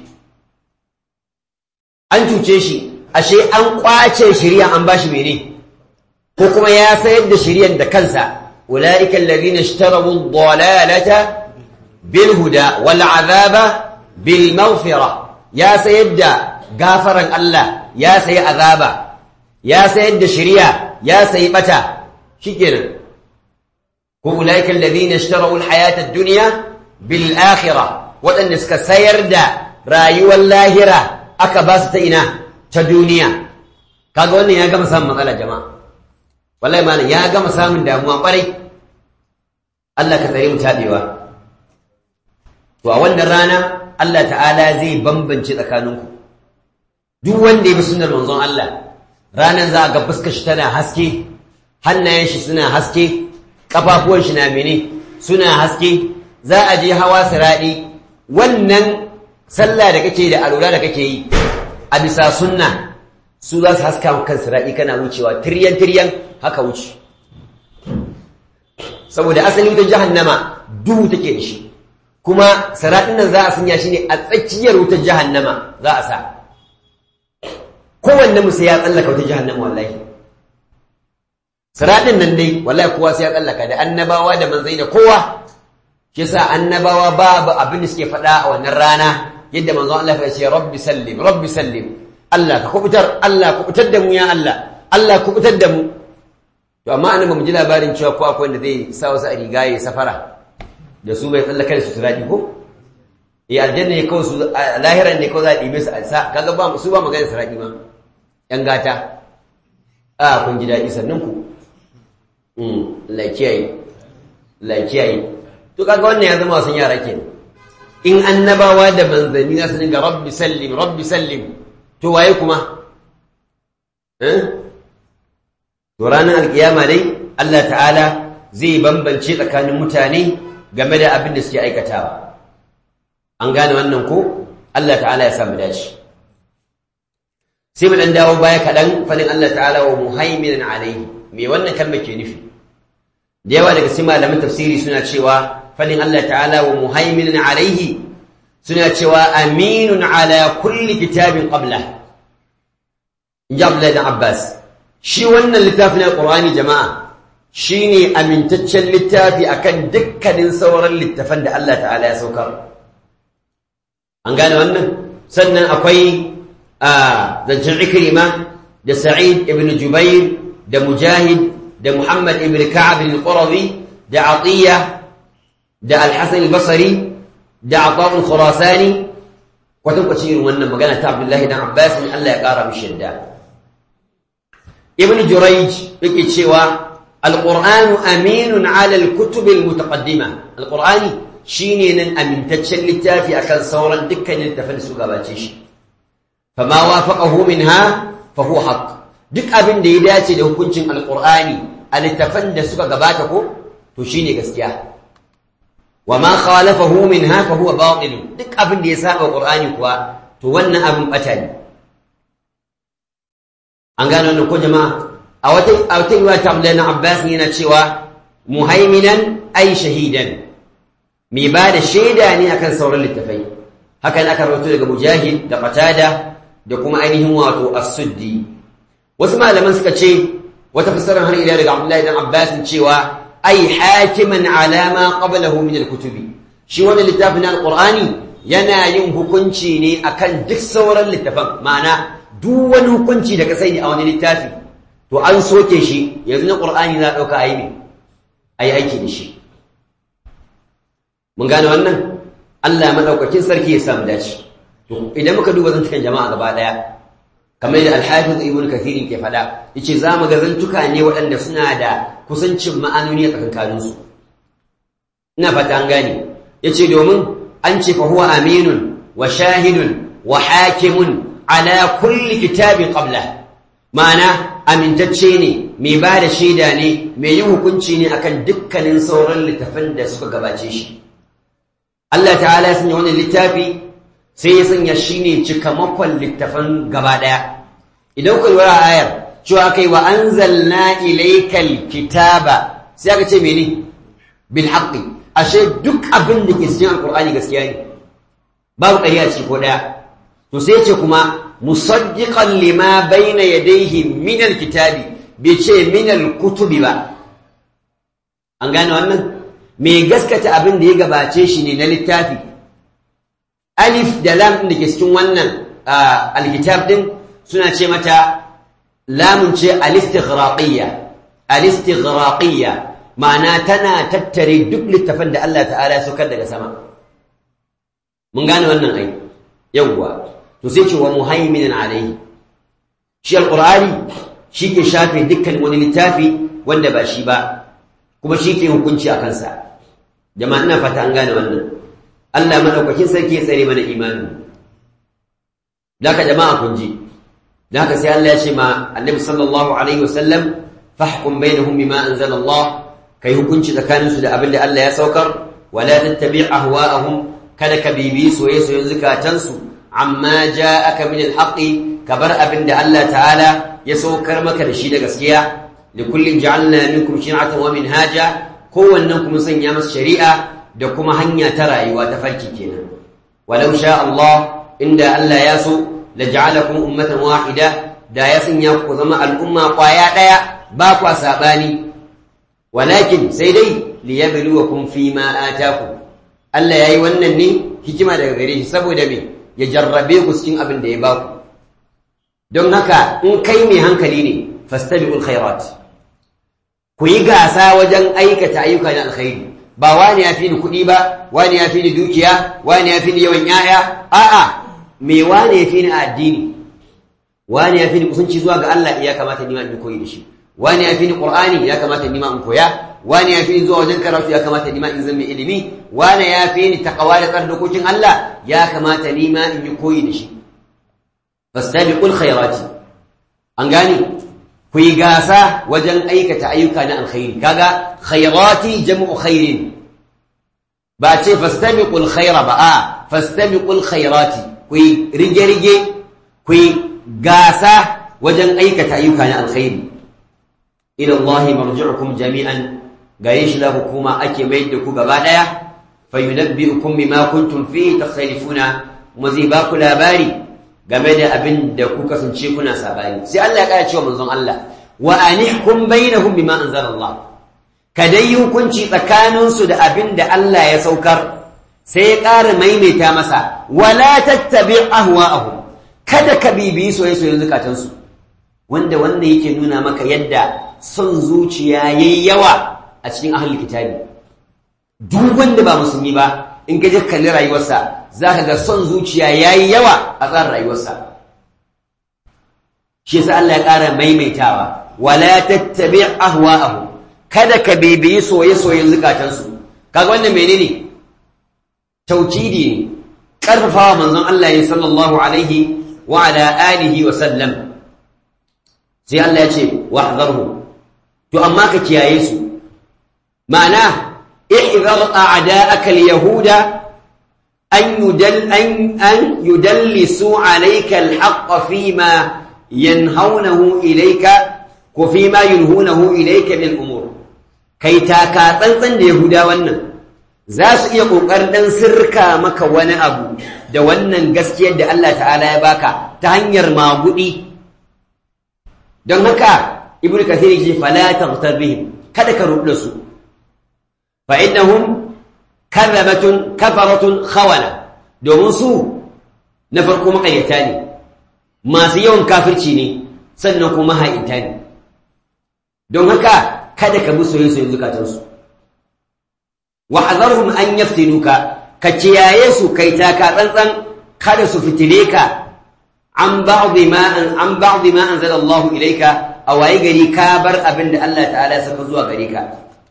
an cuce shi ashe an kwace shari'a an bashi mene ko kuma ya sayar da shari'ar da kansa ulaika alladhina ishtarabu ad-dalalata bil huda wal azaba bil maghfira ya sayar da gafaran Allah ya sayi azaba ya sayar da shari'a ya sayi bata shikenan ko ulaiikal ladina ishtaraw alhayata ad-dunya bil akhirah wadanda suka sayar da rayuwar lahira aka ba su ta ina ta duniya kaga wannan ya gama samun matsala jama'a wallahi malam ya gama samun damuwa kwarai Allah ka tsare mu tabewa to a wannan rana Allah ta'ala zai bambance tsakaninku duk wanda ya bi sunnar manzon Allah ranan za a ga fuskar shi tana haske hannayen shi suna haske kafafuwan shi na mene suna haske za a je hawa siradi wannan sallah da kake da alura da kake yi a bisa sunna su za su haska kan siradi kana wucewa tiryan tiryan haka wuce saboda asali wutar jahannama duhu take da shi kuma siratin nan za a sanya shi ne a tsakiyar wutar jahannama za a sa kowanne musu ya tsallaka wutar jahannama wallahi siratin nan dai wallahi kowa sai ya tsallaka da annabawa da manzai da kowa shi sa annabawa babu abin da suke faɗa a wannan rana yadda manzon Allah ya ce rabbi sallim rabbi sallim Allah ka kubutar Allah kubutar da mu ya Allah Allah kubutar da mu to amma annabi mu ji labarin cewa ko akwai wanda zai sa wasu a riga ya safara da su bai tsallaka da su turadi ko eh aljanna ne kawai su lahiran ne kawai za a ɗibe su a sa kaga ba su ba magana turadi ma yan gata a kun ji daɗi sannan ku la kiyaye la kiyaye to kaga wannan ya zama wasan yara kenan in annabawa da manzanni za su dinga rabbi sallim rabbi sallim to waye kuma eh to ranar alkiyama dai Allah ta'ala zai bambance tsakanin mutane game da abin da suke aikatawa an gane wannan ko Allah ta'ala ya samu dace sai mu dan dawo baya kaɗan fadin Allah ta'ala wa muhaiminan alaihi me wannan kalmar ke nufi da yawa daga cikin malaman tafsiri suna cewa fadin Allah ta'ala wa muhaiminan alaihi suna cewa aminun ala kulli kitabin qabla in ji Abdullahi dan Abbas shi wannan littafin alqur'ani jama'a shine amintaccen littafi akan dukkanin sauran littafan da Allah ta'ala ya saukar an gane wannan sannan akwai a zancen ikrima da sa'id ibn jubair da mujahid da muhammad ibn ka'ab al-qurazi da atiya da al-hasan al-basri da ata al-khurasani kwatankwacin irin wannan magana ta abdullahi dan abbas Allah ya kara mishi yadda ibn jurayj yake cewa القرآن أمين على الكتب المتقدمة القرآن شيني نن أمين تتشل التافي أكل صورا دكا للتفن سقاباتيش فما وافقه منها فهو حق دك أبن ديداتي لو كنت القرآن التفن سقاباتكو تشيني قسكيا وما خالفه منها فهو باطل دك أبن ديساء القرآن كوا تولنا أبن أتاني أنقالوا أنكو جماعة a wata yiwa ta Abdullahi na Abbas yana cewa muhaiminan ai shahidan mai ba da shaida ne akan sauran littafai hakan aka rawaito daga Mujahid da Qatada da kuma ainihin wato As-Suddi wasu malaman suka ce wata fasarar har ila daga Abdullahi dan Abbas cewa ai hakiman ala ma qablahu min al-kutubi shi wannan littafin al-Qur'ani yana yin hukunci ne akan duk sauran littafan ma'ana duk wani hukunci da ka sani a wani littafi to an soke shi yanzu na ƙur'ani za a ɗauka a yi ne a yi aiki da shi mun gane wannan allah maɗaukakin sarki ya samu dace to idan muka duba zantukan jama'a gaba ɗaya kamar yadda alhafiz ibn kathirin ke faɗa yace za mu ga zantuka ne waɗanda suna da kusancin ma'anoni a tsakankaninsu ina fata an gane yace domin an ce fa huwa aminun wa shahidun wa hakimun ala kulli kitabin qabla ma'ana amintacce ne mai ba da shaida ne mai yin hukunci ne akan dukkanin sauran littafan da suka gabace shi Allah ta'ala ya sanya wannan littafi sai ya sanya shi ne cikamakon littafan gaba ɗaya idan ku lura ayar cewa kai wa anzalna ilaykal kitaba sai aka ce mene bil haqqi ashe duk abin da ke cikin alqur'ani gaskiya ne babu ƙarya ce ko ɗaya to sai ce kuma musaddiqan lima bayna yadayhi min alkitabi bai ce min alkutubi ba an gane wannan mai gaskata abin da ya gabace shi ne na littafi alif da lam da ke cikin wannan alkitab din suna ce mata lamun ce alistighraqiyya alistighraqiyya ma'ana tana tattare duk littafin da Allah ta'ala ya saukar daga sama mun gane wannan ai yawwa to sai ce wa muhaiminan alaihi shi alqur'ani shi ke shafe dukkan wani littafi wanda ba shi ba kuma shi ke hukunci a kansa jama'a ina fata an gane wannan Allah madaukakin sarki ya tsare mana imanin Daka jama'a kun ji Daka sai Allah ya ce ma Annabi sallallahu alaihi wasallam fahkum bainahum bima anzala Allah kai hukunci tsakaninsu da abin da Allah ya saukar wala tattabi' ahwa'ahum kada ka bibi soye-soyen zukatansu amma ja'aka min al-haqqi kabar abin da Allah ta'ala ya saukar maka da shi da gaskiya likullin ja'alna minkum shir'atan wa minhaja kowannen kuma sanya masa shari'a da kuma hanya ta rayuwa ta farki kenan walau sha Allah inda Allah ya so la ja'alakum ummatan wahida da ya sanya ku zama al'umma kwaya daya ba kwa sabani walakin sai dai liyabluwakum fima atakum Allah yayi wannan ne hikima daga gare shi saboda me ya jarrabe ku cikin abin da ya baku don haka in kai mai hankali ne fastabiqul khairat ku yi gasa wajen aikata ayyuka na alkhairi ba wani ya fi ni kuɗi ba wani ya fi ni dukiya wani ya fi ni yawan yaya a'a me wani ya fi ni addini wani ya fi ni kusanci zuwa ga Allah ya kamata ni ma in koyi da shi wani ya fi ni qur'ani ya kamata ni ma in koya wani ya fi ni zuwa wajen karatu ya kamata ni ma in zama ilimi wani ya fi ni taqwa da tsar dokokin Allah ya kamata ni ma in yi koyi da shi fastabiqul khairati an gane ku yi gasa wajen aikata ayyuka na alkhairi kaga khairati jam'u khairin ba ce fastabiqul khaira ba a fastabiqul khairati ku yi rige rige ku yi gasa wajen aikata ayyuka na alkhairi ila Allah marji'ukum jami'an gare shi la hukuma ake mai da ku gaba daya fayunabbi'ukum bima kuntum fihi takhtalifuna kuma zai ba ku labari game da abin da ku kasance kuna sabani sai Allah ya kara cewa manzon Allah wa anihkum bainahum bima anzala Allah ka dai hukunci tsakanin su da abin da Allah ya saukar sai ya ƙara maimaita masa wala tattabi ahwa'ahum kada ka bibi soyayya soyayya zakatan su wanda wanda yake nuna maka yadda son zuciya yayi yawa a cikin ahlul kitabi duk wanda ba musulmi ba in ka je kalli rayuwarsa za ka ga son zuciya ya yi yawa a tsarin rayuwarsa shi yasa Allah ya ƙara maimaitawa wala tattabi ahwa'ahu kada ka bibiyi soye-soyen zukatansu kaga wannan menene taukidi ne karfafawa manzon Allah ya sallallahu alaihi wa ala alihi wa sallam sai Allah ya ce wahzarhu to amma ka kiyaye su ma'ana ihzar a'da'aka al-yahuda أن, يدل أن, أن يدلسوا عليك الحق فيما ينهونه إليك وفيما ينهونه إليك من الأمور كي تاكا تنطن يهودا ونن زاس iya kokarin dan sirka maka wani abu da wannan gaskiyar da Allah ta'ala ya baka ta hanyar magudi don haka ibnu kathir yake fala taghtar bihim kada ka rubuta su fa innahum karrabatun kafaratun khawana domin su na farko makayyata ne masu yawan kafirci ne sannan kuma ha'inta ne don haka kada ka bi soyayyen zukatansu wa hazarhum an yaftinuka ka kiyaye su kai taka tsantsan kada su fitile ka an ba'd ma an an ba'd ma anzala Allah ilayka a waye gari ka bar abin da Allah ta'ala ya saka zuwa gare ka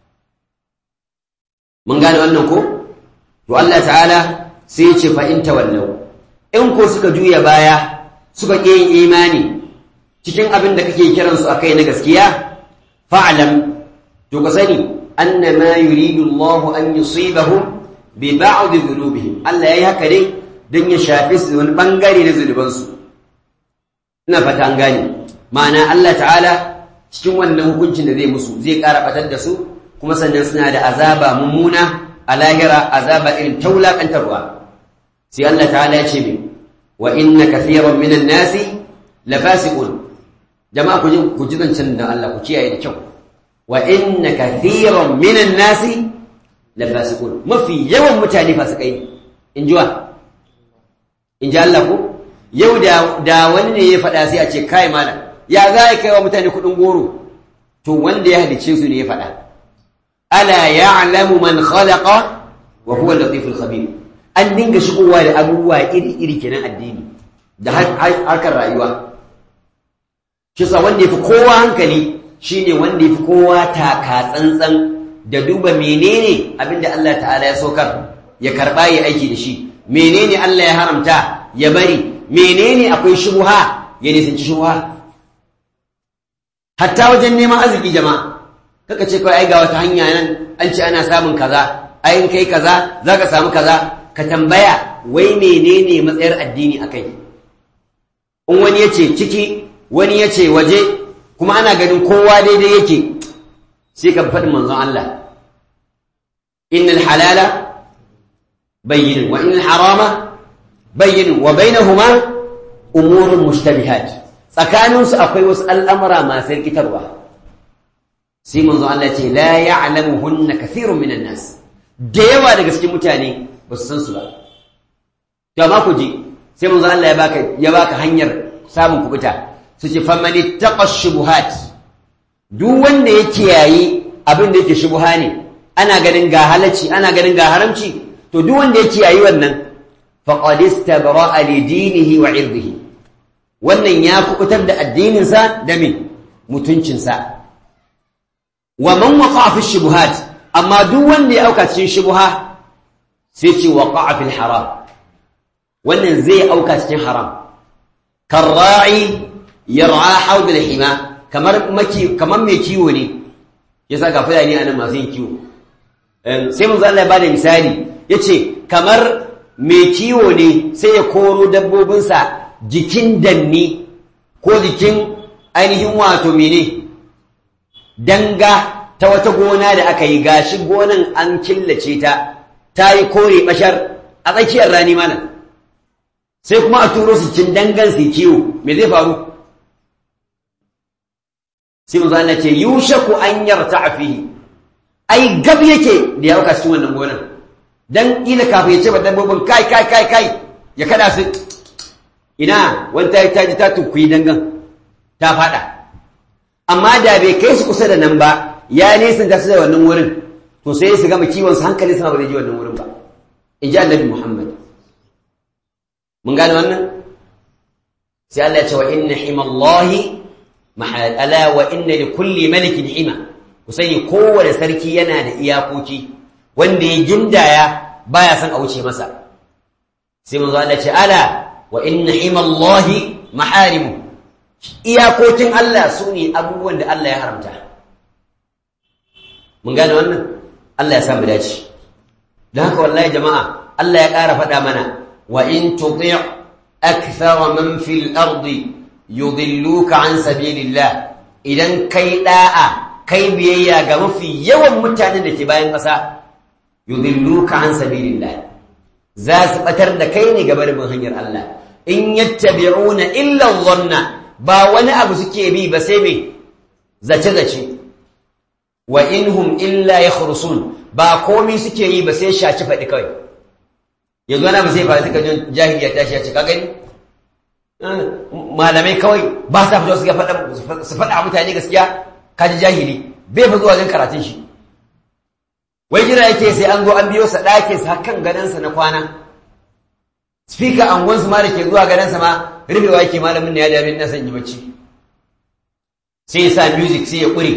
mun gane wannan ko to Allah ta'ala sai ya ce fa in tawallau in ko suka juya baya suka ƙi yin imani cikin abin da kake kiran su akai na gaskiya fa'lam to ka sani annama yuridu Allah an yusibahum bi ba'd dhunubihim Allah yayi haka dai dan ya shafe su wani bangare na zunubansu ina fata an gane ma'ana Allah ta'ala cikin wannan hukuncin da zai musu zai ƙara batar da su kuma sannan suna da azaba mummuna a lahira azaba irin taulakantarwa sai Allah ta'ala ya ce min wa inna kathiran minan nasi lafasiqun jama'a ku ji ku ji zancen da Allah ku kiyaye da kyau wa inna kathiran minan nasi lafasiqun mafi yawan mutane fasikai in ji wa in ji Allah ko yau da da wani ne ya faɗa sai a ce kai malam ya za kai wa mutane kuɗin goro to wanda ya halice su ne ya faɗa ألا يعلم من خلق وهو اللطيف الخبير an dinga shigowa da abubuwa iri-iri kenan addini da harkar rayuwa shi sa wanda yafi kowa hankali shine wanda yafi kowa taka tsantsan da duba menene abinda Allah ta'ala ya sokar ya karba ya aiki da shi menene Allah ya haramta ya bari menene akwai shubha ya nisanci shubha hatta wajen neman arziki jama'a kaka ce kawai ai ga wata hanya nan an ce ana samun kaza ai in kai kaza zaka samu kaza ka tambaya wai menene matsayar addini akai in wani yace ciki wani yace waje kuma ana ganin kowa daidai yake sai ka faɗi manzon Allah innal halala bayyin wa innal harama bayyin wa bainahuma umurun mushtabihat tsakaninsu akwai wasu al'amura masu rikitarwa sai manzo Allah ce la ya'lamuhunna kathirun minan nas da yawa daga cikin mutane ba su san su ba to amma ku ji sai manzo Allah ya baka ya baka hanyar samun kubuta su ce faman ittaqa shubuhat duk wanda ya kiyaye abin da yake shubuha ne ana ganin ga halacci ana ganin ga haramci to duk wanda ya kiyaye wannan faqad istabra'a li dinihi wa 'irdihi wannan ya kubutar da addininsa da me mutuncinsa wa man waqa'a fi shubuhat amma duk wanda ya auka cikin shubuha sai ce waqa'a fil haram wannan zai auka cikin haram karra'i yar'a hawd al hima kamar maki kamar mai kiwo ne yasa ga fulani anan masu yin kiwo sai mun Allah ya bada misali yace kamar mai kiwo ne sai ya koro dabbobinsa jikin danni ko jikin ainihin wato mene danga ta wata gona da aka yi gashi gonan an killace ta ta yi kore bashar a tsakiyar rani mana sai kuma a turo su cin dangan su kiwo me zai faru sai mu zana ce yushaku an yarta fihi ai gab yake da ya auka cikin wannan gonan dan ila kafin ya ce ba dabbobin kai kai kai kai ya kada su ina wanta ta ji ta tukuyi dangan ta fada amma da bai kai su kusa da nan ba ya nisan ta su da wannan wurin to sai su gama kiwon su hankali sama ba zai ji wannan wurin ba in ji annabi muhammad mun gane wannan sai Allah ya ce wa inna himallahi mahal ala wa inna li kulli malikin hima ku sani kowane sarki yana da iyakoki wanda ya gindaya baya son a wuce masa sai manzo Allah ya ce ala wa inna himallahi maharimu iyakokin Allah su ne abubuwan da Allah ya haramta mun gane wannan Allah ya samu dace don haka wallahi jama'a Allah ya ƙara faɗa mana wa in tuti' akthara man fil ardi yudilluka an sabilillah idan kai da'a kai biyayya ga mafi yawan mutanen da ke bayan ƙasa yudilluka an sabilillah za su batar da kai ne gaba da bin hanyar Allah in yattabi'una illa dhanna ba wani abu suke bi ba sai me zace zace wa inhum illa yakhrusun ba komai suke yi ba sai shaci faɗi kawai yanzu wani abu sai fa suka jin jahiliya ta shi ya ce ka gani malamai kawai ba sa fito suka faɗa su faɗa mutane gaskiya ka ji jahili bai fi zuwa jin karatun shi wai jira yake sai an zo an biyo sa ɗakin sa kan gadansa na kwana speaker angonsu ma da ke zuwa gadansa ma rufewa yake malamin da ya dami na son yi bacci sai ya sa music sai ya ƙure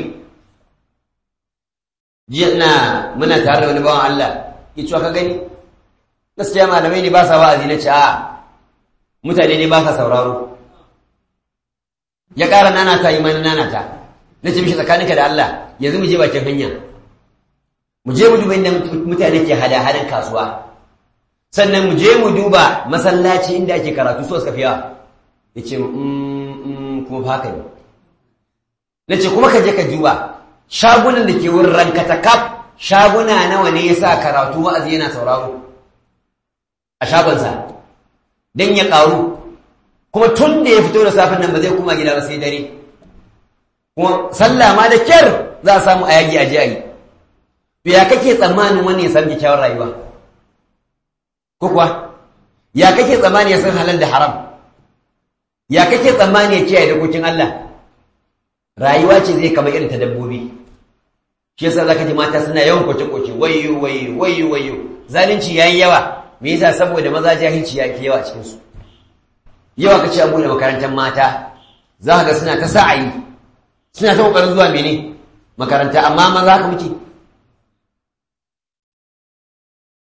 jiya ina muna tare da wani bawan Allah ya cewa ka gani gaskiya malamai ne ba sa wa'azi na ce a mutane ne ba sa sauraro ya ƙara nanata yi mani nanata na ce mishi tsakaninka da Allah yanzu mu je bakin hanya mu je mu duba inda mutane ke hada-hadan kasuwa sannan mu je mu duba masallaci inda ake karatu so suka fiya ya ce kuma haka ne na ce kuma ka je ka duba shagunan da ke wurin rankata kaf shaguna nawa ne ya sa karatu wa'azi yana sauraro a shagonsa don ya ƙaru kuma tun da ya fito da safin nan ba zai kuma gida ba sai dare kuma sallah ma da kyar za a samu a yagi a jiyayi to ya kake tsammanin wani ya san kyakkyawar rayuwa ko kuwa ya kake tsammani ya san halal da haram ya kake tsammani ya kiyaye dokokin Allah rayuwa ce zai kama irin ta dabbobi shi yasa zaka ji mata suna yawan kwace kwace wayyo wayyo wayyo wayyo zalunci yayi yawa me yasa saboda maza jahilci yake yawa a cikin su yawa kace abu da makarantar mata za ka ga suna ta sa'ayi suna ta kokarin zuwa mene makaranta amma maza ka muke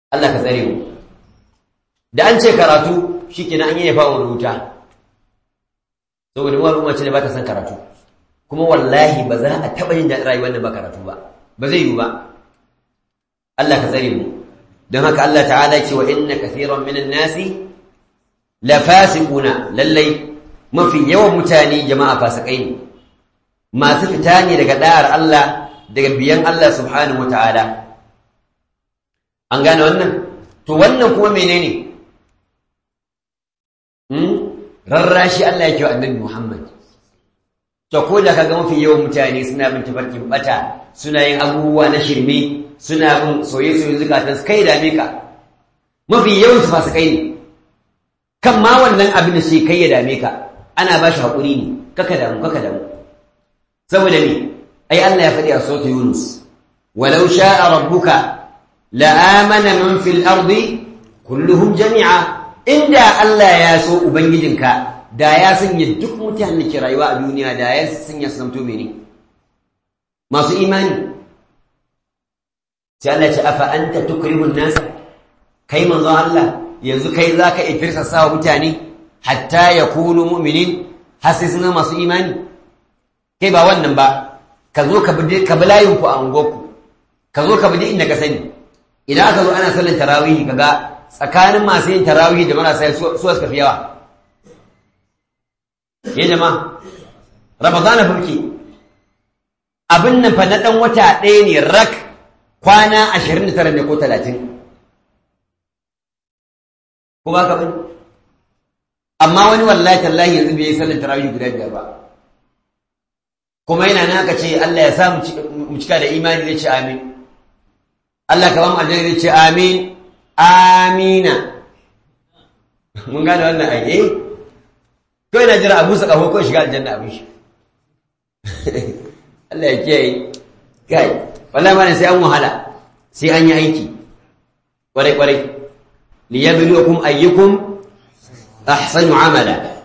Allah ka tsare mu da an ce karatu shikenan an yi fa wani wuta saboda mu al'umma ce da ba ta son karatu kuma wallahi ba za a taɓa yin daɗin rayuwar da ba karatu ba ba zai yiwu ba Allah ka tsare mu don haka Allah ta'ala ce wa inna kathiran minan nasi la fasiquna lallai mafi yawan mutane jama'a fasikai ne masu fita ne daga da'ar Allah daga biyan Allah subhanahu wata'ala an gane wannan to wannan kuma menene hmm rarrashi Allah yake wa annabi Muhammad to ko da kaga mafi yawan mutane suna bin tafarkin bata suna yin abubuwa na shirme suna bin soye-soye zukatan su kai dame ka mafi yawan su fasikai ne kan ma wannan abin da sai kai ya dame ka ana ba shi haƙuri ne kaka damu kaka damu saboda me ai Allah ya faɗi a sautu Yunus walau sha'a rabbuka la'amana man fil ardi kulluhum jami'a inda Allah ya so ubangijinka da ya sanya duk mutanen da ke rayuwa a duniya da ya sanya su zamto mene masu imani sai Allah ce afa anta tukrihun nasa kai manzon Allah yanzu kai zaka ifirsa sawa mutane hatta yakunu mu'minin har sai suna masu imani kai ba wannan ba ka zo ka bi ka bi layin ku a ungoku ka zo ka bi inda ka sani idan aka zo ana sallan tarawih kaga tsakanin masu yin tarawih da marasa su suka fi yawa ya jama'a ramadana fulki abin nan fa na dan wata ɗaya ne rak kwana 29 ne ko 30 ko ba ka bane amma wani wallahi tallahi yanzu bai yi sallar tarawih guda biyar ba kuma yana nan aka ce Allah ya sa mu cika da imani zai ce amin Allah ka ba mu aljanna zai ce amin amina mun gane wannan ayi ko yana jira abu sa kaho ko shiga aljanna abin shi Allah ya kiyaye kai wallahi ma sai an wahala sai an yi aiki kwarai kwarai liyabluwakum ayyukum ahsanu amala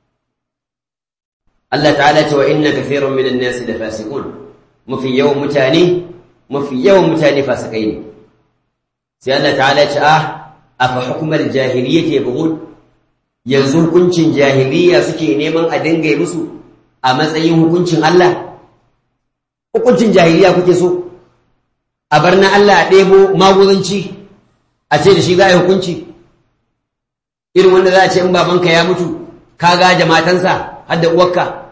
Allah ta'ala ce wa inna kathirun minan nasi la fasiqun mafi yawan mutane mafi yawan mutane fasikai ne sai Allah ta'ala ce ah afa hukmal jahiliyyati yabghun yanzu hukuncin jahiliya suke neman a dinga yi musu a matsayin hukuncin Allah hukuncin jahiliya kuke so a bar na Allah a ɗebo maguzanci a ce da shi za a yi hukunci irin wanda za a ce in babanka ya mutu ka gaje matansa har da uwarka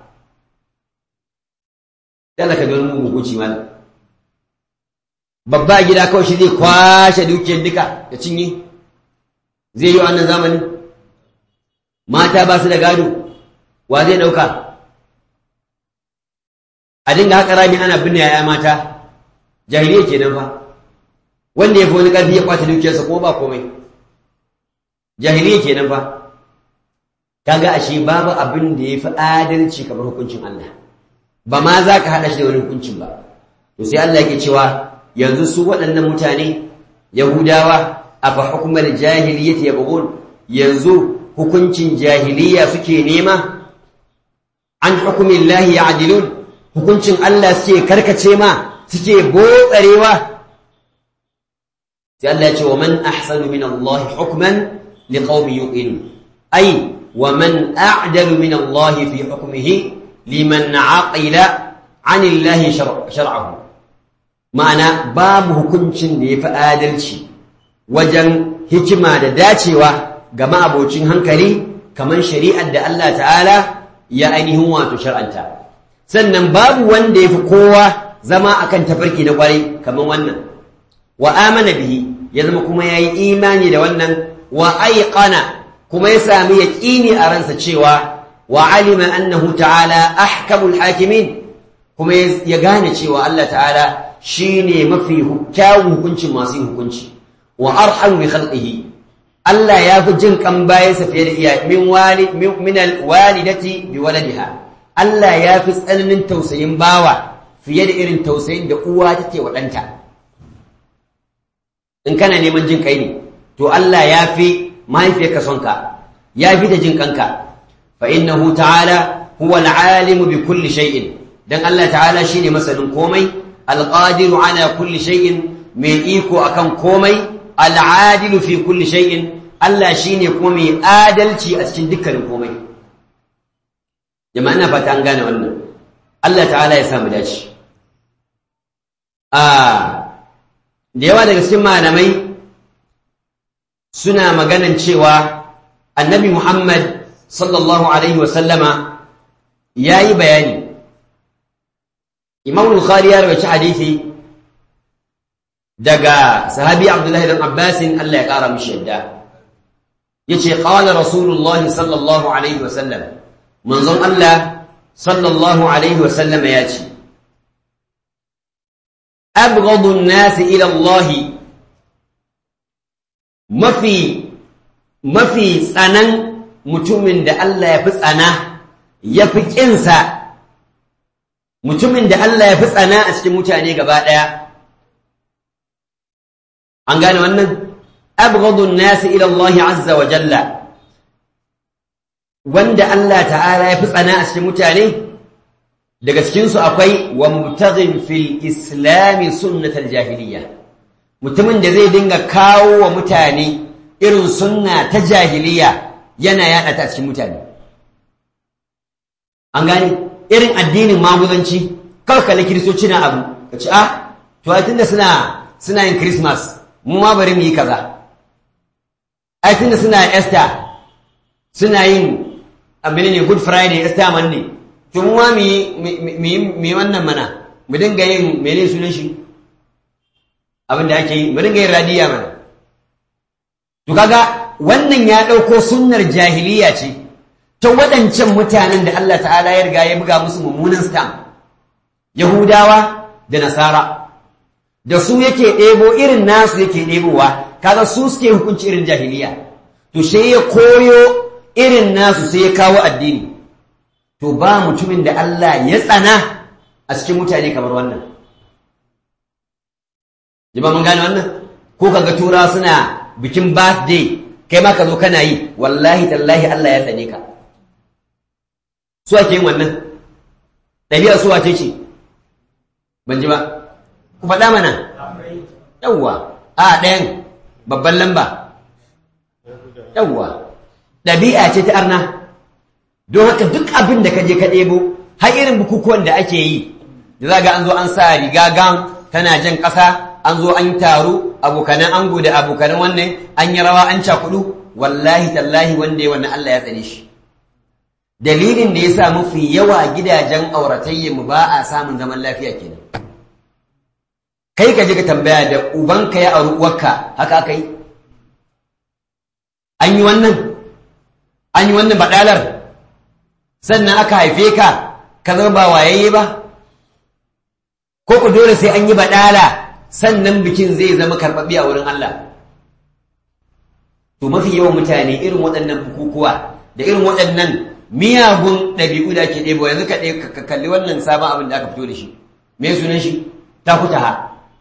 dala ka wani mugun hukunci mal babba gida kawai shi zai kwashe dukiyar duka ya cinye zai yi wannan zamani mata ba su da gado wa zai ɗauka a dinga haka rami ana binne yaya mata jahiliya kenan fa wanda ya fi wani ƙarfi ya kwace dukiyarsa ko ba komai jahiliya kenan fa kaga ashe babu abin da ya fi adalci kamar hukuncin Allah ba ma za ka haɗa shi da wani hukuncin ba to sai Allah yake cewa yanzu su waɗannan mutane yahudawa a fa hukumar jahiliyyati yabghun yanzu hukuncin jahiliya suke nema an hukumin lahi ya'dilun hukuncin Allah suke karkace ma suke botsarewa sai Allah ya ce wa man ahsanu min Allah hukman liqaumin yuqinun ay wa man a'dalu min Allah fi hukmihi liman aqila an Allah shar'ahu ma'ana babu hukuncin da yafi adalci wajen hikima da dacewa ga ma'abocin hankali kamar shari'ar da Allah ta'ala ya ainihin wato shar'anta sannan babu wanda yafi kowa zama akan tafarki na kwarai kamar wannan wa amana bihi ya zama kuma yayi imani da wannan wa aiqana kuma ya sami yaqini a ransa cewa wa alima annahu ta'ala ahkamul hakimin kuma ya gane cewa Allah ta'ala shine mafi kyawun hukuncin masu yin hukunci wa arhamu bi khalqihi Allah ya fi jin kan bayansa fiye da iya min wali min alwalidati bi waladiha Allah ya fi tsananin tausayin bawa fiye da irin tausayin da uwa take wa ɗanta in kana neman jin kai ne to Allah ya fi mahaifiyarka son ka ya fi da jin kanka fa innahu ta'ala huwa al-alim bi kulli shay'in dan Allah ta'ala shine masanin komai al-qadiru ala kulli shay'in mai iko akan komai al-adilu fi kulli shay'in Allah shine kuma mai adalci a cikin dukkanin komai jama'a ina fata an gane wannan Allah ta'ala ya samu dace a da yawa daga cikin malamai suna maganan cewa annabi Muhammad sallallahu alaihi wasallama ya yi bayani imam bukhari ya rawaci hadisi daga sahabi abdullahi dan abbasin Allah ya kara mishi yadda yace qala rasulullahi sallallahu alaihi wasallam manzon Allah sallallahu alaihi wasallama yace abghadu an-nas ila Allah mafi mafi tsanan mutumin da Allah ya fi tsana ya fi ƙinsa mutumin da Allah ya fi tsana a cikin mutane gaba ɗaya an gane wannan abghadun nasi ila Allah azza wa jalla wanda Allah ta'ala ya fi tsana a cikin mutane daga cikinsu akwai wa mubtaghin fil islami sunnatal jahiliya mutumin da zai dinga kawo wa mutane irin sunna ta jahiliya yana yaɗa ta cikin mutane an gane irin addinin maguzanci kawai kalli kiristoci na abu ka ce ah to ai tunda suna suna yin christmas mu ma bari mu yi kaza ai tunda suna easter suna yin abin ne good friday easter monday to mu ma mu yi wannan mana mu dinga yin mene sunan shi abin da ake yi mu dinga yin radiya mana to kaga wannan ya ɗauko sunnar jahiliya ce ta waɗancan mutanen da Allah ta'ala ya riga ya buga musu mummunan stam yahudawa da nasara da su yake ɗebo irin nasu yake ɗebowa kaga su suke hukunci irin jahiliya to sai ya koyo irin nasu sai ya kawo addini to ba mutumin da Allah ya tsana a cikin mutane kamar wannan jima mun gane wannan ko kaga tura suna bikin birthday kai ma ka zo kana yi wallahi tallahi Allah ya tsane ka su ake yin wannan ɗabi'ar su wace ce ban ji ba ku faɗa mana yawwa a ɗayan babban lamba yawwa ɗabi'a ce ta arna don haka duk abin da ka je ka ɗebo har irin bukukuwan da ake yi da za ga an zo an sa riga gan tana jan ƙasa an zo an taru abokanan ango da abokanan wannan an yi rawa an cakudu wallahi tallahi wanda ya wannan Allah ya tsane shi dalilin da ya sa mafi yawa gidajen mu ba a samun zaman lafiya kenan kai ka je ka tambaya da ubanka ya auri uwarka haka aka yi an yi wannan an yi wannan baɗalar sannan aka haife ka ka zama ba wayayye ba ko ku dole sai an yi baɗala sannan bikin zai zama karɓaɓɓe a wurin Allah to mafi yawan mutane irin waɗannan bukukuwa da irin waɗannan miyagun ɗabi'u da ake ɗebo yanzu ka kalli wannan sabon abin da aka fito da shi me sunan shi ta kuta ha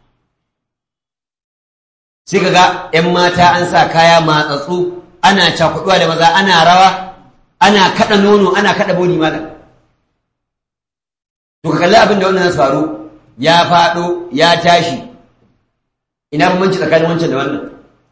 sai ka ga 'yan mata an sa kaya matsatsu ana cakuɗuwa da maza ana rawa ana kaɗa nono ana kaɗa boni mala to ka kalli abin da wannan faru ya faɗo ya tashi ina bambanci tsakanin wancan da wannan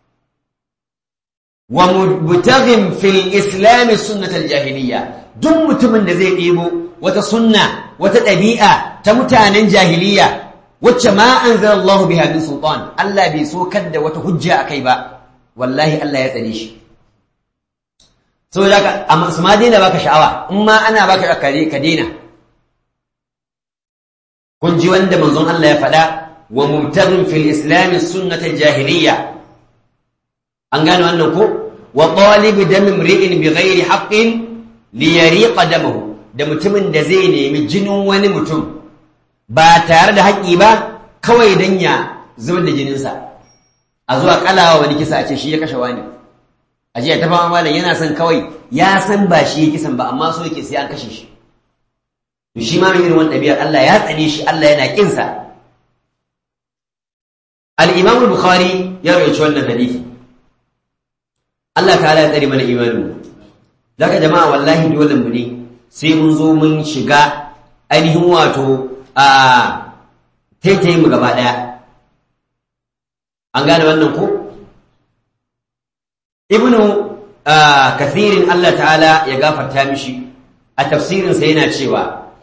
wa mubtaghin fil islam sunnatal jahiliya duk mutumin da zai ɗebo wata sunna wata ɗabi'a ta mutanen jahiliya wacce ma anzala Allah biha min sultan Allah bai so da wata hujja akai ba wallahi Allah ya tsare shi saboda haka amma su ma daina baka sha'awa in ma ana baka kare ka daina kun ji wanda manzon Allah ya faɗa wa mubtaghin fil islam sunnatal jahiliya an gane wannan ko wa talibu dam imri'in bighairi haqqin li yariqa damahu da mutumin da zai nemi jinin wani mutum ba tare da haƙƙi ba kawai dan ya zubar da jininsa a zuwa kalawa wani kisa a ce shi ya kashe wani a jiya ta fama malam yana son kawai ya san ba shi ya kisan ba amma so yake sai an kashe shi to shi ma mai irin wannan ɗabi'ar Allah ya tsane shi Allah yana kinsa al-Imam al-Bukhari ya rawaito wannan hadisi Allah ta'ala ya tsare mana imanin zaka jama'a wallahi dole mu ne sai mun zo mun shiga ainihin wato a taitaye mu gaba daya an gane wannan ko ibnu kathirin Allah ta'ala ya gafarta mishi a tafsirinsa yana cewa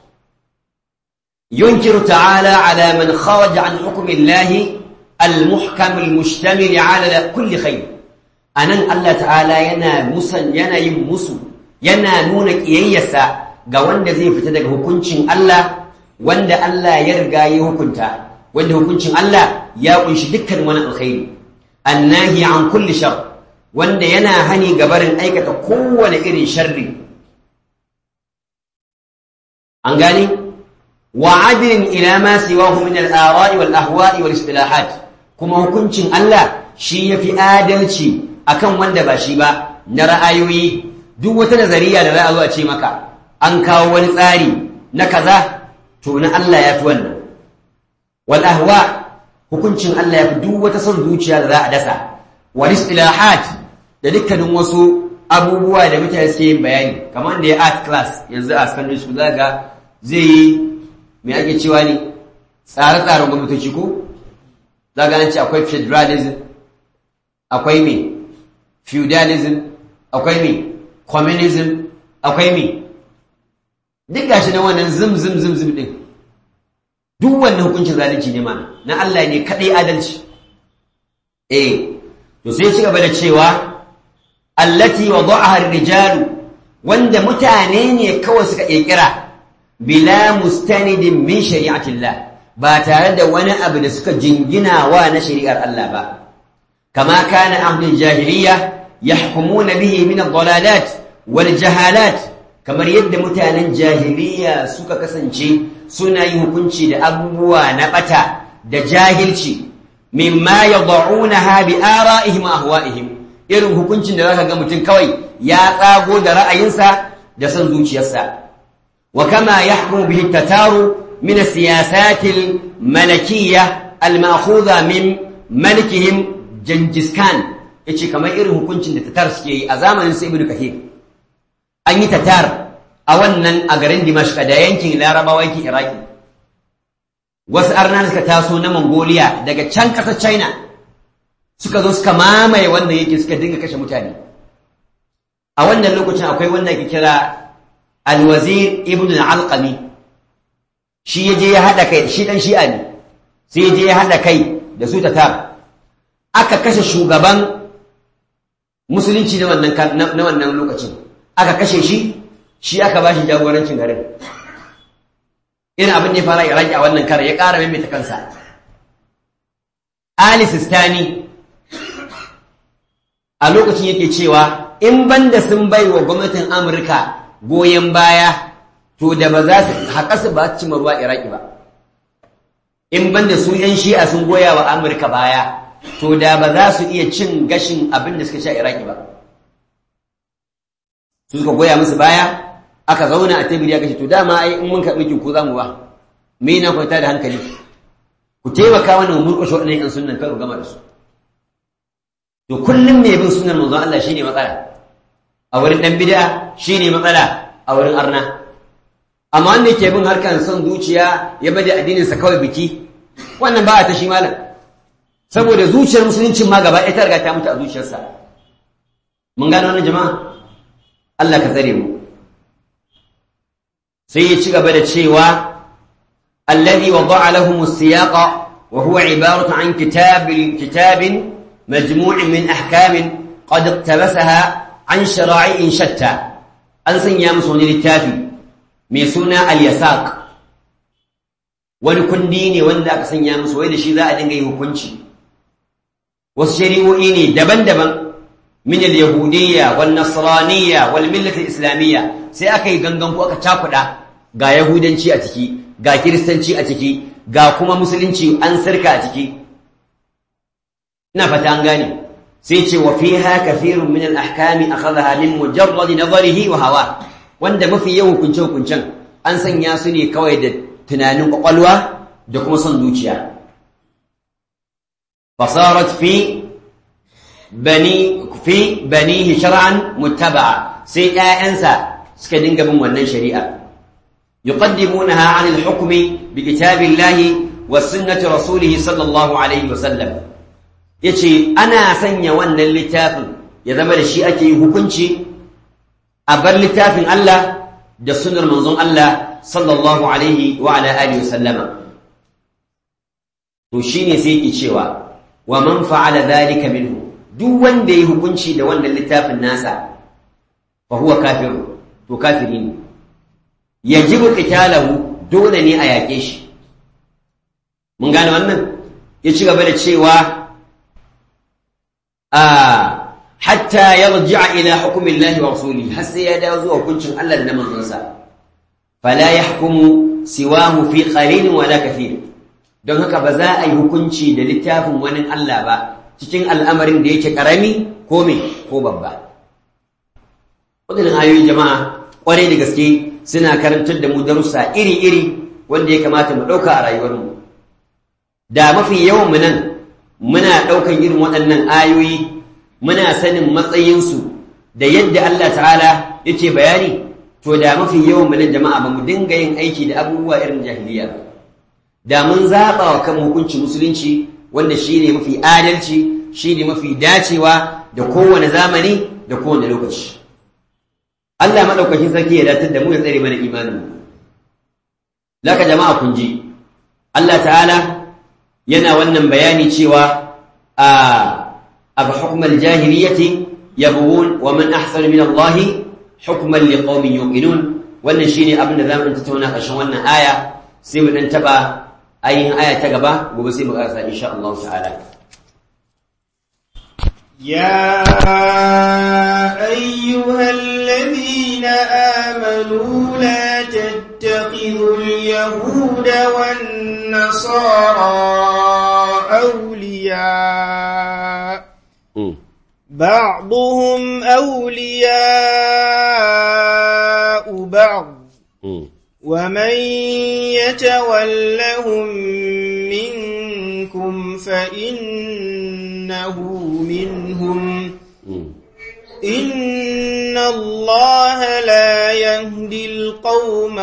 ينكر تعالى على من خرج عن حكم الله المحكم المشتمل على كل خير anan Allah ta'ala yana musan yana yin musu yana nuna kiyayyarsa ga wanda zai fita daga hukuncin Allah wanda Allah ya riga ya hukunta wanda hukuncin Allah ya kunshi dukkan wani alkhairi annahi an kulli shar wanda yana hani gabarin aikata kowane irin sharri an gani وعدل إلى ما سواه من الآراء والأهواء والاصطلاحات كما hukuncin Allah shi yafi adalci akan wanda ba shi ba na ra'ayoyi duk wata nazariya da za a zo a ce maka an kawo wani tsari na kaza to na Allah yafi wannan wal ahwa hukuncin Allah yafi duk wata son zuciya da za a dasa wal istilahat da dukkanin wasu abubuwa da mutane suke yin bayani kamar da ya art class yanzu a secondary school zaka zai yi me ake cewa ne tsare-tsaren gwamnatoci ko za ga ce akwai federalism akwai me feudalism akwai me communism akwai me duk gashi na wannan zim zim zim zim din duk wannan hukuncin zalunci ne mana na Allah ne kadai adalci eh to sai ci gaba da cewa allati wada'aha ar-rijalu wanda mutane ne kawai suka kirkira bila mustanidin min shari'atillah ba tare da wani abu da suka jingina wa na shari'ar Allah ba kama kana ahlul jahiliya yahkumuna bihi min ad-dalalat wal jahalat kamar yadda mutanen jahiliya suka kasance suna yi hukunci da abubuwa na bata da jahilci mimma yad'unaha bi ara'ihim wa ahwa'ihim irin hukuncin da zaka ga mutum kawai ya tsago da ra'ayinsa da son zuciyarsa وكما يحكم به التتار من السياسات الملكية المأخوذة من ملكهم جنجز كان yace kamar irin hukuncin da tatar suke yi a zamanin su ibnu kathir an yi tatar a wannan a garin dimashq da yankin larabawa yankin iraki wasu arna suka taso na mongolia daga can ƙasar china suka zo suka mamaye wannan yake suka dinga kashe mutane a wannan lokacin akwai wanda ke kira alwazir ibn al-alqami shi yaje ya hada kai shi dan shi'a ne sai yaje ya hada kai da su tatar aka kashe shugaban musulunci na wannan na wannan lokacin aka kashe shi shi aka bashi jagorancin garin irin abin da ya fara iraki a wannan kare ya ƙara maimaita kansa ali sistani a lokacin yake cewa in banda sun bai wa gwamnatin amurka goyon baya to da ba za su haƙa su ba su cimma ruwa iraki ba in banda su yan shi'a sun goya wa amurka baya to da ba za su iya cin gashin abin da suka sha iraki ba su suka goya musu baya aka zauna a tebiri ya kashe to dama ai in mun karɓi ki ko za mu ba me na kwanta da hankali ku taimaka mana mu murƙushe waɗannan yan sunnan kar ku gama da su to kullum mai bin sunnar manzon Allah shine matsala a wurin dan bid'a shine matsala a wurin arna amma wanda yake bin harkan son zuciya ya bada addinin sa kawai biki wannan ba a ta shi malam saboda zuciyar musuluncin ma gaba ɗaya ta riga ta mutu a zuciyarsa mun gano wannan jama'a Allah ka tsare mu sai ya ci gaba da cewa alladhi wada'a lahum as-siyaqa wa huwa ibaratu an kitab kitabin مجموع من أحكام قد اقتبسها عن شرائع شتى أن سنيا مسوني للتافي ميسونا اليساق ونكن ديني وان ذاك سنيا مسوي لشي ذا أدنغي هكونشي والشريعو إني دبن دبن من اليهودية والنصرانية والملة الإسلامية سيأكي غنغنكو أكا تاكدا غا يهودنشي أتكي غا كريستنشي أتكي غا كما مسلنشي أنسركا أتكي ina fata an gane sai ce wa fiha kathirun min al-ahkami akhadha min mujarrad nadharihi wa hawa wanda mafi yawan hukunce hukuncen an sanya su ne kawai da tunanin kwakwalwa da kuma son zuciya fasarat fi bani fi banihi shar'an muttaba'a sai ƴaƴansa suka dinga bin wannan shari'a yuqaddimunaha 'an al-hukmi bi kitabillahi wa sunnati rasulih sallallahu alaihi wa sallam ya ce ana sanya wannan littafin ya zama da shi ake yi hukunci a bar littafin Allah da sunar manzon Allah sallallahu alaihi wa ala alihi wasallama to shine sai yake cewa wa man fa'ala dhalika minhu duk wanda yayi hukunci da wannan littafin nasa fa huwa kafiru to kafiri ne yajibu qitalahu dole ne a yake shi mun gane wannan ya ci gaba da cewa a hatta yarji'a ila hukmillahi wa rasulihi har sai ya dawo zuwa hukuncin Allah da na manzonsa fala yahkumu siwahu fi qalilin wala kathir don haka ba za a yi hukunci da littafin wani Allah ba cikin al'amarin da yake karami ko me ko babba wadannan ayoyin jama'a kwarai da gaske suna karantar da mu darussa iri-iri wanda ya kamata mu ɗauka a rayuwarmu da mafi yawan mu nan muna ɗaukan irin waɗannan ayoyi muna sanin matsayinsu da yadda Allah ta'ala yake bayani to da mafi yawan mu nan jama'a ba mu dinga yin aiki da abubuwa irin jahiliya ba da mun zaɓa wa kan hukuncin musulunci wanda shi ne mafi adalci shi ne mafi dacewa da kowane zamani da kowane lokaci Allah maɗaukakin sarki ya datar da mu ya tsare mana imaninmu laka jama'a kun ji Allah ta'ala yana wannan bayani cewa a aba hukmal jahiliyyati yabghun wa man ahsanu min Allah hukman liqaumin yuqinun wannan shine abin da zamu tattauna ƙarshen wannan aya sai mu dan taba ayin aya ta gaba gobe sai mu karasa insha Allah ta'ala يا أيها الذين آمنوا لا تتخذوا اليهود والنصارى أولياء بعضهم أولياء بعض ومن يتولهم منكم فإنه منهم إن الله لا يهدي القوم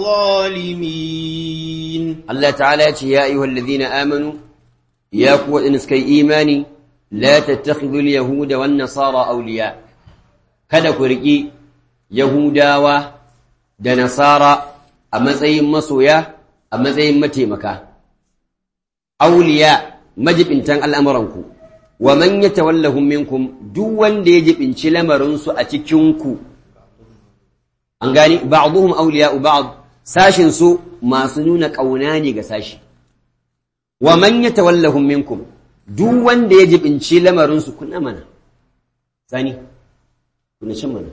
الظالمين الله تعالى يا أيها الذين آمنوا يا قوة إنسكي إيماني لا تتخذوا اليهود والنصارى أولياء kada ku riƙi Yahudawa da Nasara a matsayin masoya a matsayin mataimaka auliya majibintan al'amuranku wa man yatawallahum minkum duk wanda ya jibinci lamarinsu a cikinku an gani ba'dhum awliya'u ba'd sashin su masu nuna ƙauna ne ga sashi wa man yatawallahum minkum duk wanda ya jibinci lamarinsu kuna mana sani kuna cin mana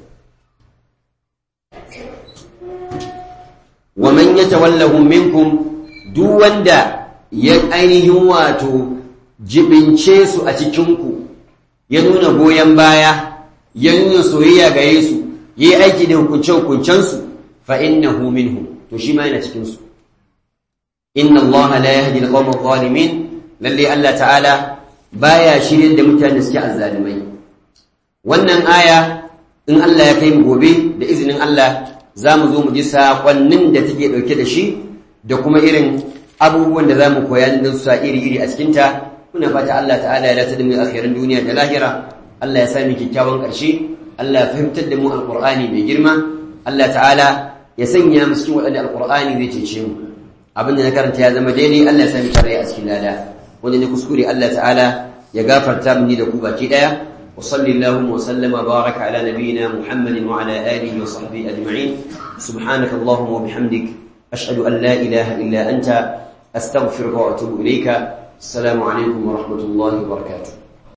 wa man yatawallahum minkum duk wanda ya ainihin wato jibince su a cikinku ya nuna goyon baya ya nuna soyayya ga Yesu yi aiki da hukunce-hukuncensu fa innahu minhum to shi ma yana cikinsu inna Allah la yahdi al-qawma adh-dhalimin lalle Allah ta'ala baya shirin da mutane suke azzalimai wannan aya in Allah ya kai mu gobe da izinin Allah za mu zo mu ji saƙonnin da take ɗauke da shi da kuma irin abubuwan da za mu koya da su iri-iri a cikinta muna fata Allah ta'ala ya dace da mu akhirin duniya da lahira Allah ya sami kyakkyawan ƙarshe Allah ya fahimtar da mu alƙur'ani mai girma Allah ta'ala ya sanya mu cikin waɗanda alƙur'ani zai cece mu abin da na karanta ya zama daidai Allah ya sami tare a cikin lada wanda ne kuskure Allah ta'ala ya gafarta mini da ku baki ɗaya وصل اللهم وسلم وبارك على نبينا محمد وعلى آله وصحبه أجمعين سبحانك اللهم وبحمدك أشهد أن لا إله إلا أنت أستغفرك وأتوب إليك السلام عليكم ورحمة الله وبركاته